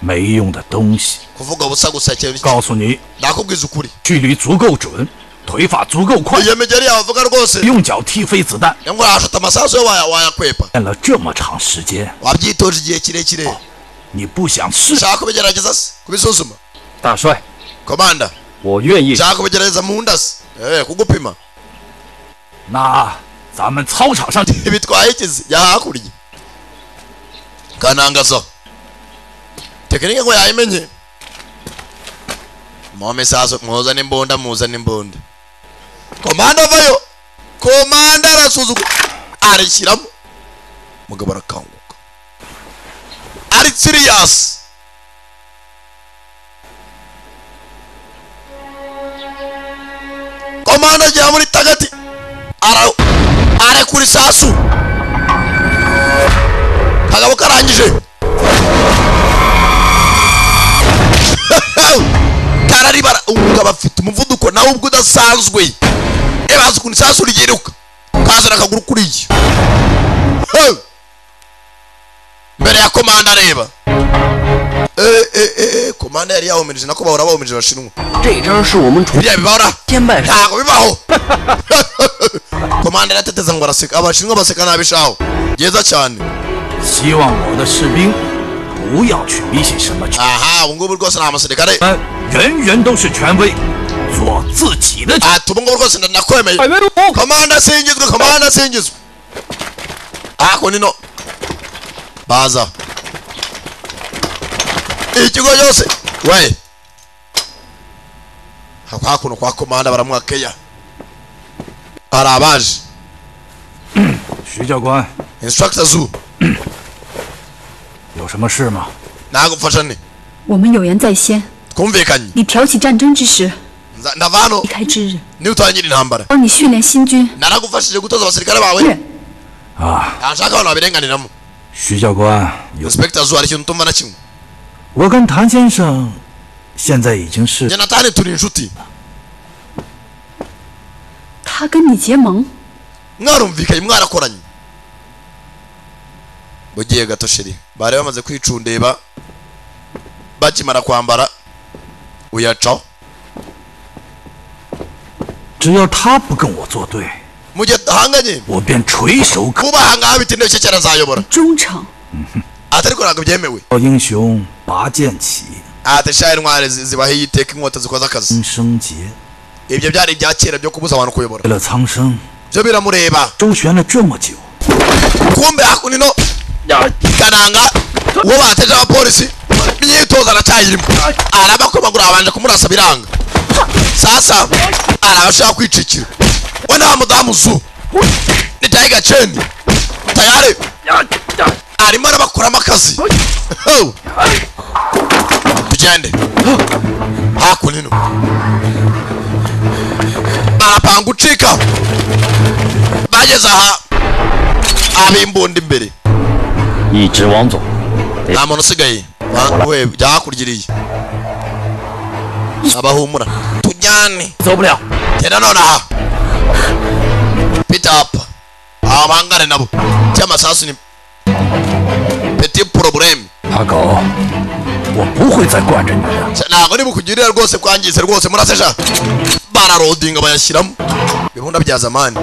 Speaker 6: 没用的东西！
Speaker 1: kuvuga ubusa gusa cyane
Speaker 6: 告诉你，
Speaker 1: ndakubwiza ukuri
Speaker 6: 距离足够准，腿法足够快，
Speaker 1: iyo migeri yawe uvuga rwose
Speaker 6: 用脚踢飞子弹，
Speaker 1: ngo washuta amasasu yo waya- wayakwepa
Speaker 6: 练了这么长时间，
Speaker 1: wabyitoje igihe kirekire
Speaker 6: 你不想试？
Speaker 1: shaka kubigerageza se kubisuzuma
Speaker 7: 大帅，
Speaker 1: komanda
Speaker 7: 我愿意。
Speaker 1: shaka kubigerageza mu nda se eh kugupima
Speaker 6: 那咱们操场上
Speaker 1: ibitwaye ikizi jya hakurya kanangaza tekinike ngo yayimenye mome saso muzane imbunda muzane imbunda komanda avayo komanda arasuzugura arishyiramo mugabo arakanguka ari siriyasi komanda ajya muri tagati ara arekura isasu kagabo karangije kararibara umugabo afite umuvuduko nawe ubwo udasanzwe ebaza ukuntu isasu ryiruka kazana akaguru kuriya Hey! mbere ya komanda areba Eh, eh, eh, eh, komanda yari yahumirije nako bahora bahumirije abashinwa
Speaker 2: 这招是我们主
Speaker 1: biriya bibahora
Speaker 2: 先办事。
Speaker 1: ntabwo bibaho komanda arateteza ngo araseka abashinwa baseka nabishaho byiza cyane
Speaker 6: 希望我的士兵不要去迷信什么权，
Speaker 1: aha ubu ngubu rwose ni amasirikare
Speaker 6: 人人都是权威，做自己的权。
Speaker 1: ati ubu ngubu rwose ndakwemeye komanda asingizwe komanda asingizwe ako nino baza ikigo cyose we Hako- hakuno kwa komanda baramwakeya hari abaje
Speaker 6: 徐教官，
Speaker 1: instructor zu
Speaker 6: 有什么事吗？
Speaker 1: nagufasha nte
Speaker 8: 我们有言在先，
Speaker 1: twumvikanye
Speaker 8: 你挑起战争之时，
Speaker 1: Nza- ndava hano
Speaker 8: 离开之日，
Speaker 1: niba utangira intambara
Speaker 8: 帮你训练新军。
Speaker 1: naragufashije gutoza abasirikare bawe
Speaker 6: 啊，
Speaker 1: ntanshaka abantu babirenganiramo
Speaker 6: 徐教官，有
Speaker 1: inspector zu hari ikintu utumva na kimwe
Speaker 6: 我跟谭先生现在已经是
Speaker 1: njye na tani turi inshuti
Speaker 8: 他跟你结盟，
Speaker 1: mwarumvikanye mwarakoranye mugiye gato sheri bari bamaze kwicundeba bakimara kwambara uyacaho
Speaker 6: 只要他不跟我作对，
Speaker 1: mu gihe dahanganye
Speaker 6: 我便垂手可
Speaker 1: mubahangaho bitinde bike cyane azayobora
Speaker 8: 忠诚。
Speaker 1: ati ariko ntabwo byemewe
Speaker 6: 教英雄拔剑起，
Speaker 1: ati sha intwari zi- zibahiye iteka inkota zikoze akazi
Speaker 6: 应生劫。
Speaker 1: ibyo byari ibya kera byo kubuza abantu kuyobora
Speaker 6: 为了苍生，
Speaker 1: byo biramureba
Speaker 6: 周旋了这么久，
Speaker 1: kumbe hakunino kananga uwo bateje abapolisi imyitozo aracyayirimo arabakomagura babanje kumurasa biranga sasa arabashaka kwicikira we nta mudamu zu ni tayiga ceni tayare arimo arabakuramo akazi Ho! tugende hakunino barapanga ucika bageze aha abimbunda imbere
Speaker 7: 一直往左，
Speaker 1: nta muntu usigaye Ba- we jya hakurya iriya abahumura tujyane
Speaker 7: 走不了。
Speaker 1: tera none aha pita apa aba bahangane nabo cy'amasasu ni peti porobulemu
Speaker 6: 阿狗，我不会再惯着你的。
Speaker 1: ntabwo ari bukugirira rwose kwangize rwose murasesha bararodinga bayashyiramo ibihunda bya zamani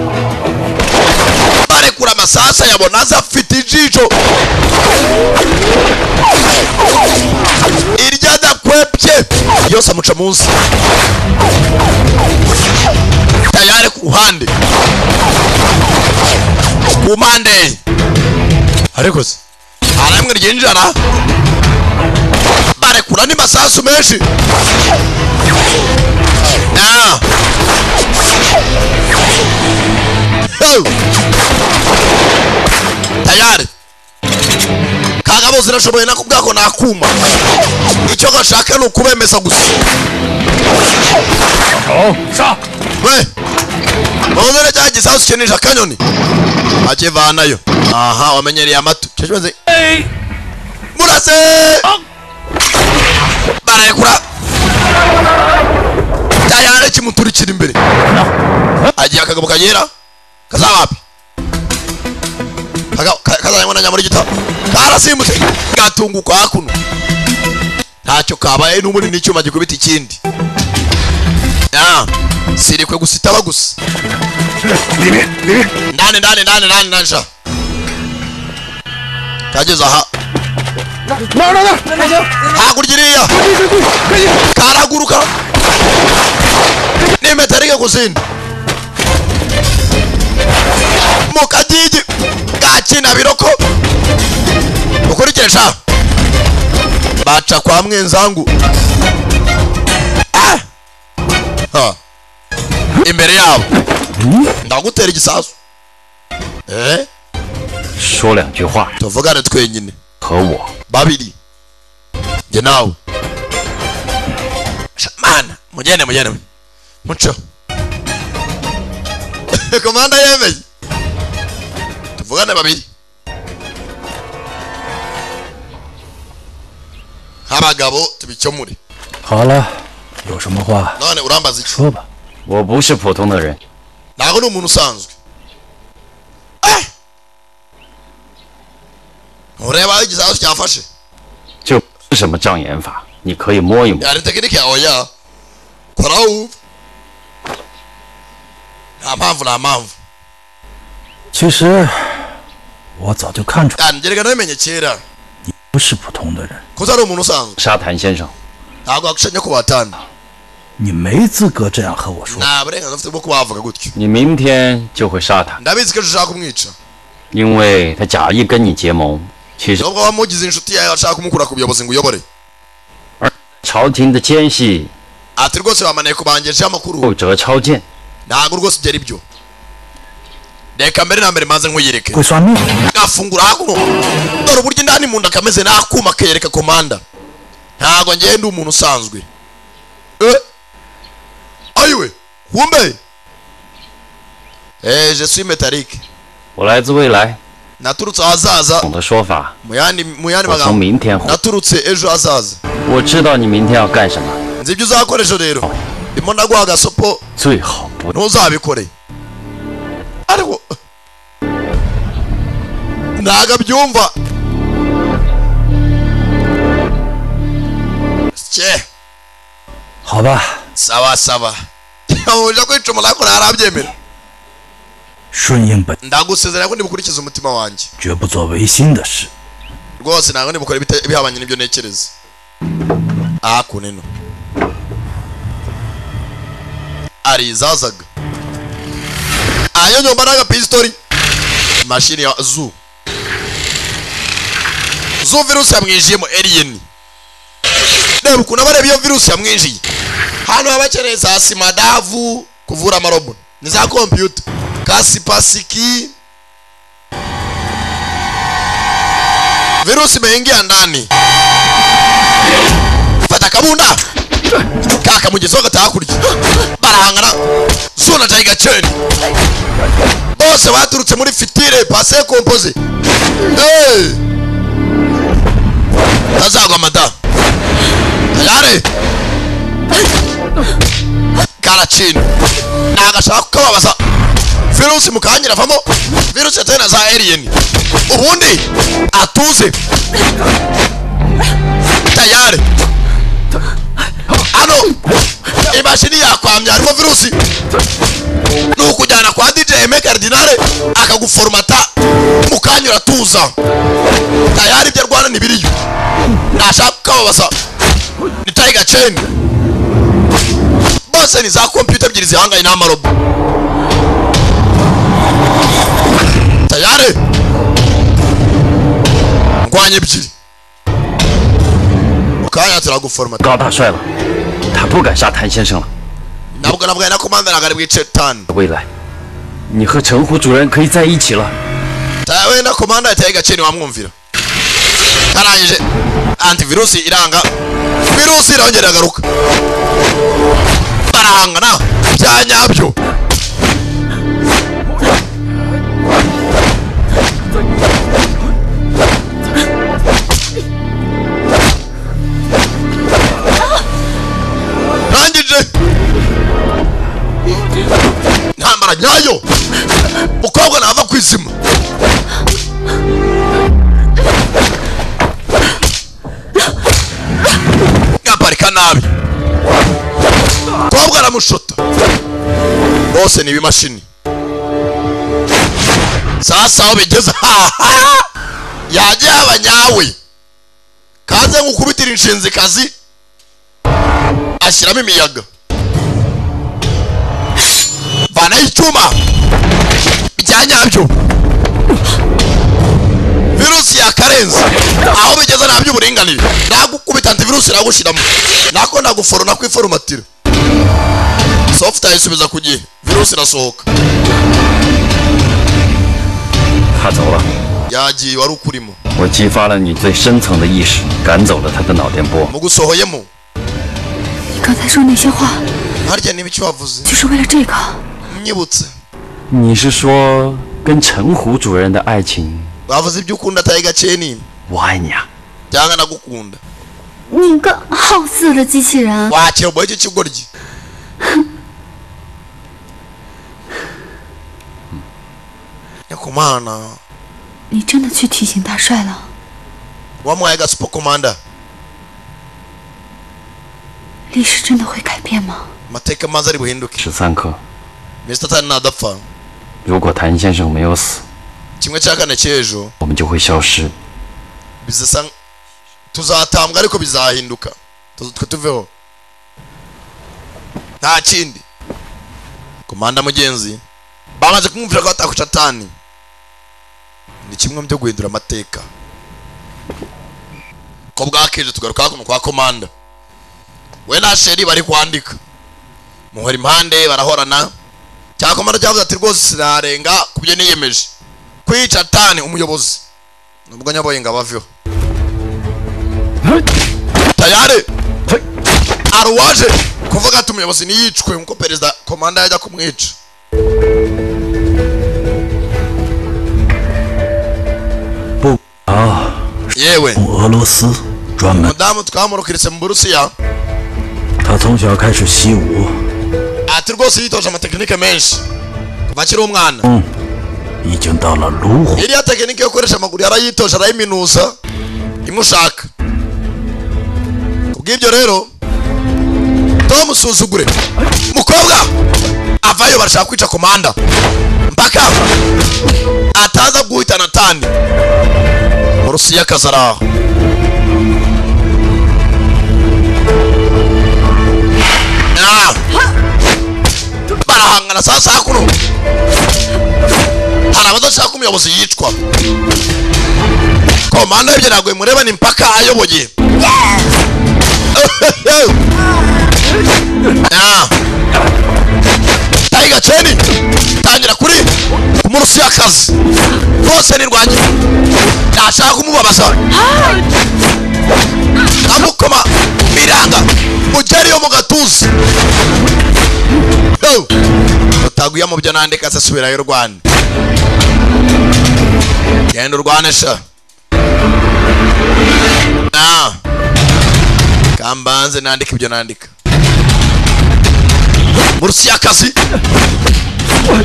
Speaker 1: barekura amasasa yabona aza afite ijisho iryo adakwepye yose amuca munsi tayari ku ruhande ku mpande ariko se hari amwe ryinjira barekura ni masasu menshi Ah. Hey. tayari kagabo zirashoboye nako ubwako nakuma icyo gashaka ni ukubemeza gusa we ubonere cya gisasu ukinisha akanyoni akivanayo aha wamenyereye amatu Cyo kibaze murase bararekura tayari kimuturikira imbere agiye akagabo kagera kazaba wapi Kagabo- ka- kazanywe na nyamurigita karasimbutse gatunguka hakuno ntacyo kabaye n'ubundi n'icyuma gikubita ikindi Ah, sirikwe gusitaba gusa ndani ndani ndani ndani ndani sha kageze aha hakurya iriya karaguruka nimetarike kuzinda mu kagigi gakina biroko ukurikire sha baca kwa mwenzangu Ah! Ha. imbere yabo ndagutera igisasu eh
Speaker 7: 说两句话
Speaker 1: tuvugane twenyine
Speaker 7: 和我。
Speaker 1: babiri njye nawe Sha- mana mugende mugende muco komanda yemeye tuvugane babiri abagabo tubikemure
Speaker 9: 好了，有什么话
Speaker 1: none urambaza iki
Speaker 9: 说吧。
Speaker 7: 我不是普通的人，
Speaker 1: ntabwo ni umuntu usanzwe Eh! ureba aho igisasu cyafashe
Speaker 7: 这不是什么障眼法，你可以摸一摸。
Speaker 1: yari tekinike yawe ya koraho wumve nta mpamvu nta mpamvu
Speaker 9: 其实我早就看出
Speaker 1: yangereka nabimenye kera
Speaker 9: 不是普通的人，
Speaker 1: kuko ari umuntu usanzwe
Speaker 7: 沙谭先生，
Speaker 1: ntabwo wagushanya ko batana
Speaker 9: 你没资格这样和我说。
Speaker 1: nta burenganzira ufite bwo kubavuga gutyo
Speaker 7: 你明天就会杀他，
Speaker 1: ndabizi ko ejo ushaka kumwica
Speaker 7: 因为他假意跟你结盟，其实
Speaker 1: nubwo wamugize inshuti yawe ashaka kumukura ku buyobozi ngo uyobore
Speaker 7: 朝廷的奸细
Speaker 1: ati rwose bamaneye kubangejeho amakuru
Speaker 7: 后折超见。
Speaker 1: ntabwo rwose byari byo reka mbere na mbere maze nkuyereke
Speaker 9: 会算命，
Speaker 1: gafungura hakuno dore uburyo indani mu nda kameze n'akuma kayereka komanda ntabwo ngewe ndi umuntu usanzwe eh ayiwe wumbe eh je suis métallique
Speaker 7: 我来自未来，
Speaker 1: naturutse ahazaza
Speaker 7: 总的说法，
Speaker 1: mu yandi mu yandi
Speaker 7: 我从
Speaker 1: magambo
Speaker 7: 明天回。
Speaker 1: naturutse ejo hazaza
Speaker 7: 我知道你明天要干什么，
Speaker 1: nzi ibyo uzakora ejo rero ndimo ndaguha agasopo
Speaker 7: 最好不
Speaker 1: ntuzabikore ariko ntago abyumva cye
Speaker 9: 好吧，
Speaker 1: saba saba ntabwo kwica umuntu ariko ntarabyemera
Speaker 9: 顺应本，
Speaker 1: ndagusezerera ko ndibukurikiza umutima wanjye
Speaker 9: 绝不做违心的事。
Speaker 1: rwose ntabwo ndibukora ibita- ibihabanye n'ibyo ntekereza aha ku nino arizazaga ayo nyomba n'agapistori mashini ya zu zu virusi yamwinjiyemo alien reba ukuntu aba areba iyo virusi yamwinjiye hano baba bakeneye za simadavu kuvura amarobo ni za kompiyuta kasipasiki virusi imeingia ndani fata kabunda kakamugezaho agataha kurya barahangana zuna tayiga ceni bose baturutse muri fitire pase kompoze Hey! tazagwa mata tayare karacini nagashaka kukababaza virusi mukangira avamo virusi yateye na za alien ubundi atuze tayari ano imashini yakwamya harimo virusi ni ukujyana kwa dj eme kardinale akaguforomata iratuza tayari ibyo arwana ntibiriyo ntashaka kukababaza ni tayiga ceni bose ni za kompiyuta ebyiri zihanganye n'amarobo tayari ndwanya ebyiri mukanya turaguforoma
Speaker 7: 高大帅了，他不敢杀谭先生了。
Speaker 1: ntabwo nabwo ari nako mpamvu ntabwo bwice tani
Speaker 7: 未来，你和陈虎主任可以在一起了。
Speaker 1: Ta- wenda komanda ya tayiga ceni wamwumvira karangije antivirusi iranga virusi irongera agaruka barahangana bya nyabyo rangije intambara nyayo mukobwa nava ku izima yaparika nabi mukobwa aramushota bose ni ibimashini sasa aho bigeze haha yajya yaba nyawe kaze nkukubitira inshinzikazi ashyiramo imiyaga vanaho icyuma bya nyabyo virusi yakarenze aho bigeze nta by'uburinganire nagukubita antivirusi iragushyiramo nako naguforo nakwiforomatira sofuta yisubiza ku gihe virusi irasohoka
Speaker 7: 他走了，
Speaker 1: yagiye wari ukurimo
Speaker 7: 我激发了你最深层的意识，赶走了他的脑电波。
Speaker 1: mugusohoyemo
Speaker 8: 你刚才说那些话，
Speaker 1: harya niba icyo wavuze
Speaker 8: 就是为了这个。
Speaker 1: nyibutse
Speaker 7: 你是说跟陈虎主任的爱情？
Speaker 1: bavuze ibyo ukunda atari gakeya ni
Speaker 7: 我爱你啊！
Speaker 1: cyangwa nagukunda
Speaker 15: 你个好色的机器人！
Speaker 1: wakiroboye icyo kigoryi nyakumana
Speaker 8: 你真的去提醒大帅了？
Speaker 1: wamuhaye agasupa komanda
Speaker 8: 历史真的会改变吗？
Speaker 1: amateka maze ari buhinduke
Speaker 7: 十三课，
Speaker 1: mr tani ntadapfa
Speaker 7: 如果谭先生没有死，
Speaker 1: kimwe cya kane cy'ejo
Speaker 7: 我们就会消失。
Speaker 1: bizasa tuzatambwa ariko bizahinduka Tu- twe tuveho nta kindi komanda mugenzi bamaze kumwumvira ko ataku shatani ni kimwe mu byo guhindura amateka ko bwakeje tugaruka hakuno kwa komanda we na sheri bari kwandika muhora impande barahorana cya komanda cyavuze ati rwose sinarenga ku byo niyemeje kwica tani umuyobozi nubwo nyoboye ngo abaveho tayare aruwaje kuvuga ati umuyobozi ntiyicwe nkuko perezida komanda yajya kumwica
Speaker 16: 不啊，
Speaker 1: yewe
Speaker 16: 从俄罗斯专门，
Speaker 1: umudamu twamurukiritse mu burusiya
Speaker 16: 他从小开始习武，
Speaker 1: ati rwose yitoje amatekinike menshi kuva akiri umwana
Speaker 16: 已经到了炉火。
Speaker 1: iriya tekinike yo gukoresha amaguru yarayitoje arayiminuza imwe ushaka kubw'ibyo rero tomusuzugure mukobwa avayo barashaka kwica komanda mpaka ataza guhitana tani murusiya akazi ari aho Ah! barahangana saa saa kuno hari abadashaka umuyobozi yicwa komanda w'ibyo ntabwo bimureba ni mpaka ayoboye Ah. tayiga ceni tangira kuri ku munsi y'akazi rwose ni rwanjye ntashaka kumubabaza amukoma biranga mugeriyo mu gatuza Yo! utaguye mu byo nandika se subirayo rwanda genda urwane sha na kambanze nandika ibyo nandika munsi y'akazi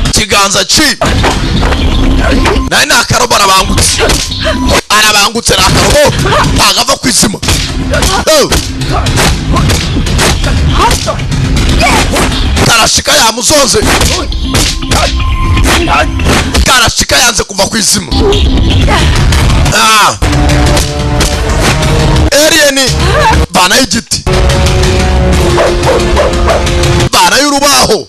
Speaker 1: ikiganza ci nawe ni akarobo arabangutse arabangutse ni akarobo ntagava ku izima Yo! tarashika yamuzoze karashika yanze kuva ku izima eriyeni vanayo igiti vanayo urubaho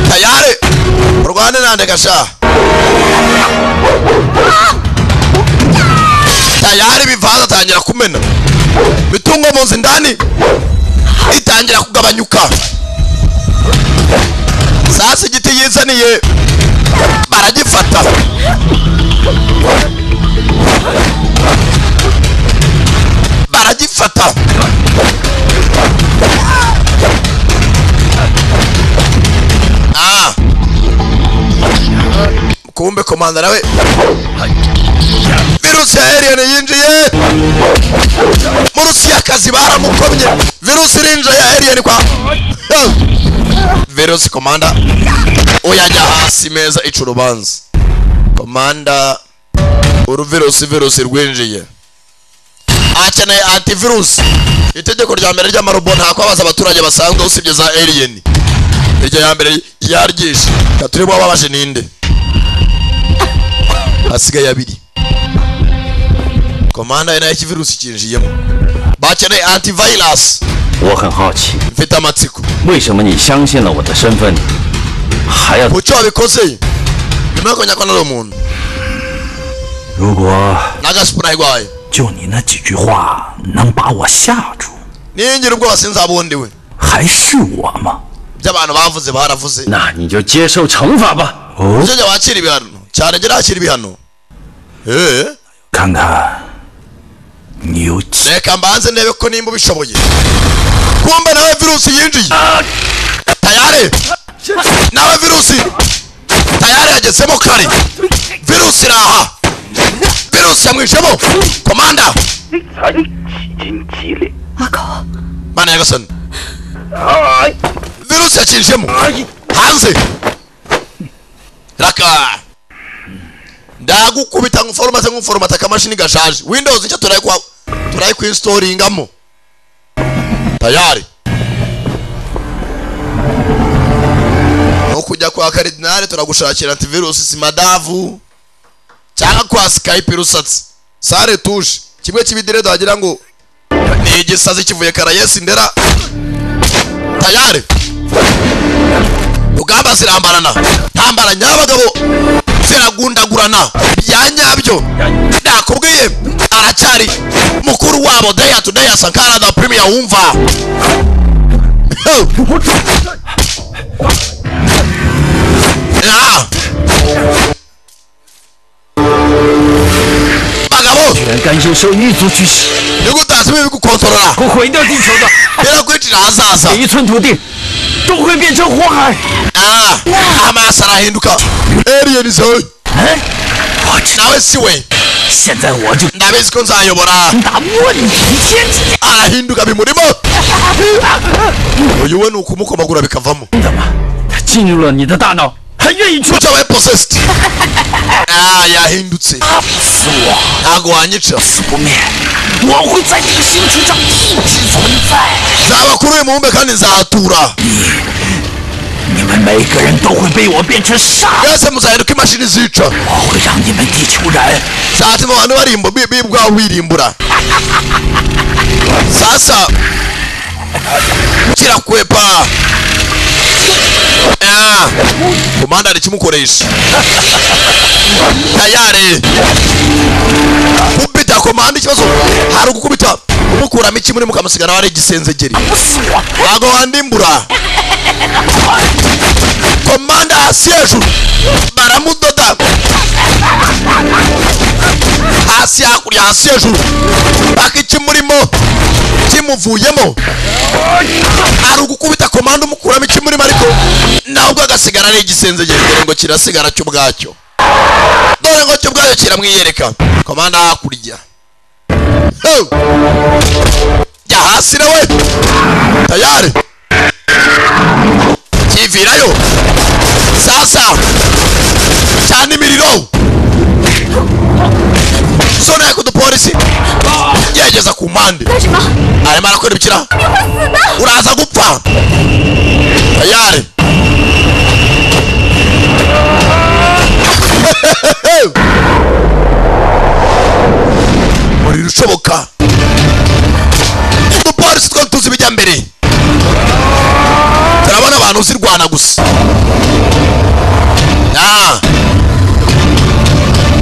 Speaker 1: tayare urwane nande gashaha tayari ibivanza atangira kumena imitungo mu nzu indani itangira kugabanyuka sasa igiti yizaniye baragifata baragifata Ah. kumbe komanda nawe virusi ya alien yinjiye mu rusiyakazi baramukomye virusi irinjiye ya alien kwa virusi komanda uyajya hasi meza ica urubanza komanda uru virusi virusi rwinjiye akeneye antivirus itegeko rya mbere ry'amarobo nta kwabaza abaturage basanzwe usibye za alien iryo ya mbere yaryishe turi bwababashe ninde hasigaye abiri komanda ari nayo ikivirusi kinjiyemo bakeneye antivirus
Speaker 7: 我很好奇，
Speaker 1: mfite amatsiko
Speaker 7: 为什么你相信了我的身份，还要
Speaker 1: mucyo wabikoze nyuma yuko nyakwana ari umuntu
Speaker 16: 如果
Speaker 1: n'agasipurayi rwayo
Speaker 16: 就你那几句话能把我吓住，
Speaker 1: ningira ubwoba sinzaba undi we
Speaker 16: 还是我吗？
Speaker 1: by'abantu bavuze baravuze
Speaker 7: 那你就接受惩罚吧。
Speaker 1: nicyo gihe wakira ibihano cyane jya nakira ibihano
Speaker 16: 看看，你有几
Speaker 1: reka mbanze ndebe ko nimba ubishoboye kumbe nawe virusi yinjiye tayare nawe virusi tayare yagezemo kare virusi iraha virusi yamwishemo komanda
Speaker 14: 才几斤几两？
Speaker 1: mana yagasani virusi yakinjiyemo hanze raka ndagukubita nk'uforomate nk'uforomate akamashini gashaje windows nshya turayikwa turayikwinsitoringamo tayari nko kujya kwa karidinari turagushakira antivirusi simadavu cyangwa kwa skype rusatsi sare tuje kimwe cy'ibidiredo wagira ngo ni igisazi kivuye karayesi ndera tayari rugamba zirambarana ntambara nyabagabo ziragundagurana bya nyabyo nakubwiye aracyari mukuru wabo daya to daya sankara da premier wumva Ah. bagabo
Speaker 7: 全甘心受异族驱使，
Speaker 1: nigutazi bibi gukontorora
Speaker 7: 会毁掉地球的。
Speaker 1: birakwicira hazaza
Speaker 7: 每一寸土地都会变成火海。
Speaker 1: Ah, amaso arahinduka alien zawe nawe si we ndabizi ko nzayobora arahinduka bimurimo uyu we ni ukumukomagura bikavamo
Speaker 7: 它进入了你的大脑，还愿意出
Speaker 1: mucyo we possessed Ah, yahindutse ntago wanyica
Speaker 6: 我会在这个星球上一直存在。
Speaker 1: nzaba kuri uyu mubumbe kandi nzahatura
Speaker 6: 你们每个人都会被我变成沙，
Speaker 1: mwese muzahinduka imashini zica
Speaker 6: 我会让你们地球人
Speaker 1: zatuma abantu barimbu- bi- bibwa birimbura sasa kirakwepa Ah, komanda ari kimukoresha tayari kubita komanda ikibazo hari ugukubita umukuramo iki muri mukamusigana wari igisenzegeri ntago wandimbura komanda hasi hejuru baramudoda hasi hakurya hasi hejuru paka ikimurimo kimuvuyemo ari ugukubita komanda umukuramo ikimurimo ariko nawe ubwo agasigara ari igisenze gendere ngo kirasigara cyo ubwacyo dore ngo cyo ubwacyo kiramwiyereka komanda hakurya Heu! jya hasi nawe tayari kivirayo sasa cyane imiriro sona yakudupolisi yegeza ku ku mpande
Speaker 15: Gashema,
Speaker 1: arimo arakora ibikira
Speaker 15: ni wowe死的！
Speaker 1: uraza gupfa tayari muriro ushoboka udupolisi two tuzi ibijya mbere turabona abantu uzirwana gusa ya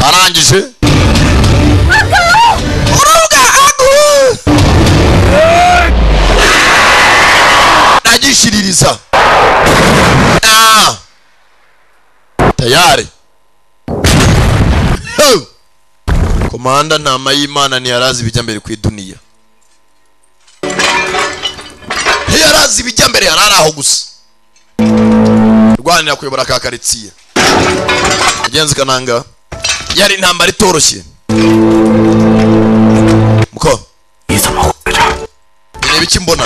Speaker 1: arangije urubuga agu ndagishiririza tayari komanda ntama y'imana ntiyarazi ibijya mbere ku iduniya ntiyarazi ibijya mbere yari ari aho gusa rwanira kuyobora ka karitsiye mugenzi kananga yari intambara itoroshye muko bireba iki mbona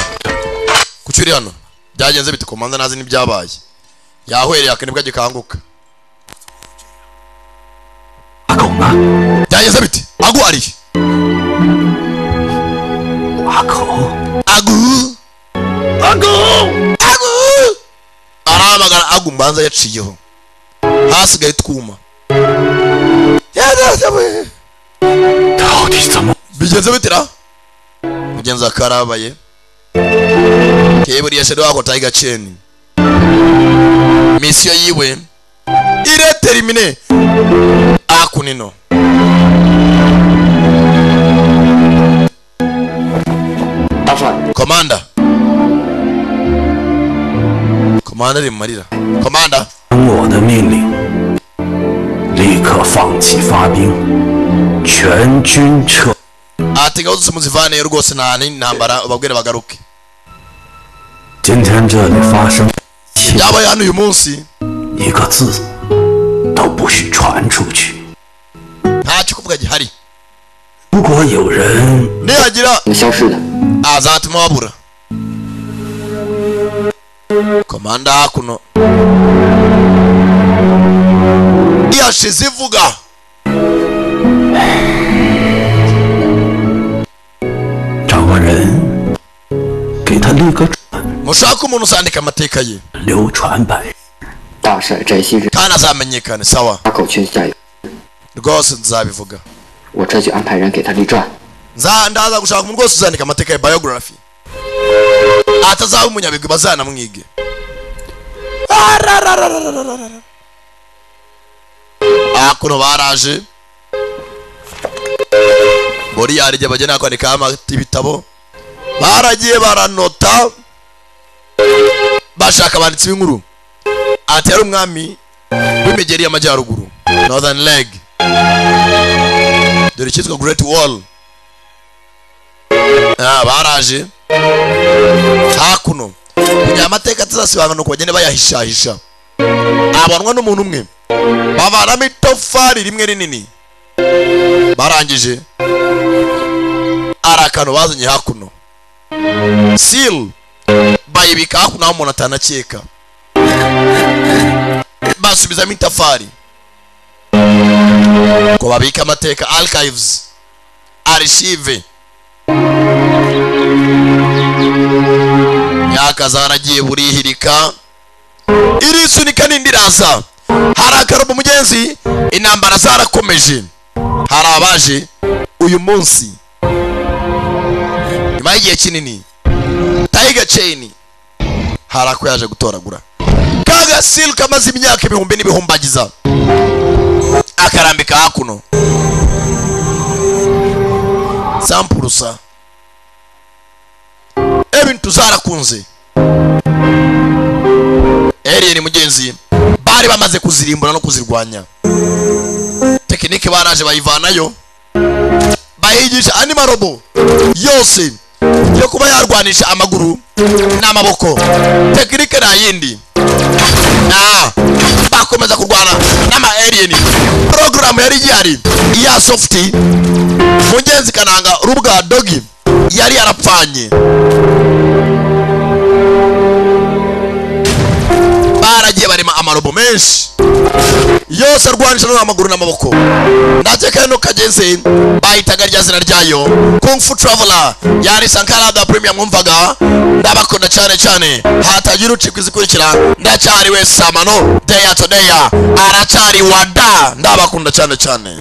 Speaker 1: kuki uri hano byagenze bite komanda ntazi n'ibyabaye yahwereye akanibwa gikanguka byagenze bite agu ariye agu agu agu agu arahamagara agu mbanza yaciyeho hasigaye twuma bigeze bitira mugenzi wa karabaye keburiya shedo wako taiga cheni misiyo yiwe ireterimine akunino komanda komanda ari mu marira komanda
Speaker 16: 听我的命令，立刻放弃发兵，全军撤。
Speaker 1: ati ngabo zose muzivaneyo rwose nta n'intambara ubabwire bagaruke
Speaker 16: 今天这里发生一切，
Speaker 1: byabaye hano uyu munsi
Speaker 16: 一个字都不许传出去。
Speaker 1: nta kikuvuga gihari
Speaker 16: 如果有人
Speaker 1: nihagira azatuma babura komanda hakuno yashize ivuga
Speaker 16: 找个人，给他立个
Speaker 1: mushaka umuntu usandika amateka ye
Speaker 16: 流传百世。
Speaker 14: 大事在昔日，
Speaker 1: kandi azamenyekane sawa
Speaker 14: 他口诀下有，
Speaker 1: rwose nzabivuga
Speaker 14: 我这就安排人给他立传。
Speaker 1: Nza- ndaza gushaka umuntu rwose uzandika amateka ya biography atazaba umunyabigwi bazanamwige Arararararararara. hakuno baraje muri yarijye bagenda kwandikaho amata ibitabo baragiye baranota bashaka abanditsi b'inkuru ati yari umwami w'imigeri y'amajyaruguru northern leg dore icyitwa great wall Ah, baraje hakuno kugira amateka atazasibanganuka bagende bayahishahisha abanwa n'umuntu umwe bavanamo itofari rimwe rinini barangije ari akantu bazanye hakuno seal bayibika hakuno aho umuntu atanakeka basubizamo itafari ngo babike amateka archives archive yakaza haragiye burihirika irisunika n'indi iraza harakara mu mugenzi intambara zarakomeje hari abaje uyu munsi nyuma y'igihe kinini tayiga ceyini hari ako yaje gutoragura kaga silu kamaze imyaka ibihumbi n'ibihumbagiza akarambika hakuno sampurusa ebintu zarakunze eriyeni mugenzi bari bamaze kuzirimbura no kuzirwanya tekinike baraje bayivanayo bayigisha andi marobo yose yo kuba yarwanisha amaguru n'amaboko tekinike nta yindi Ah, bakomeza kurwana n'ama eriyeni porogaramu yari gihari iya sofuti mugenzi kananga rubwa dogi yari yarapfanye baragiye barema amarobo amagambo menshi yose arwanishijwe n'amaguru n'amaboko nacyo kano kageze bahitaga rya zina ryayo kung fu traveler yari sankara da premium mwumvaga ndabakunda cyane cyane hatagira ucika izikurikira ndacyari we samano deya to deya aracyari wada ndabakunda cyane cyane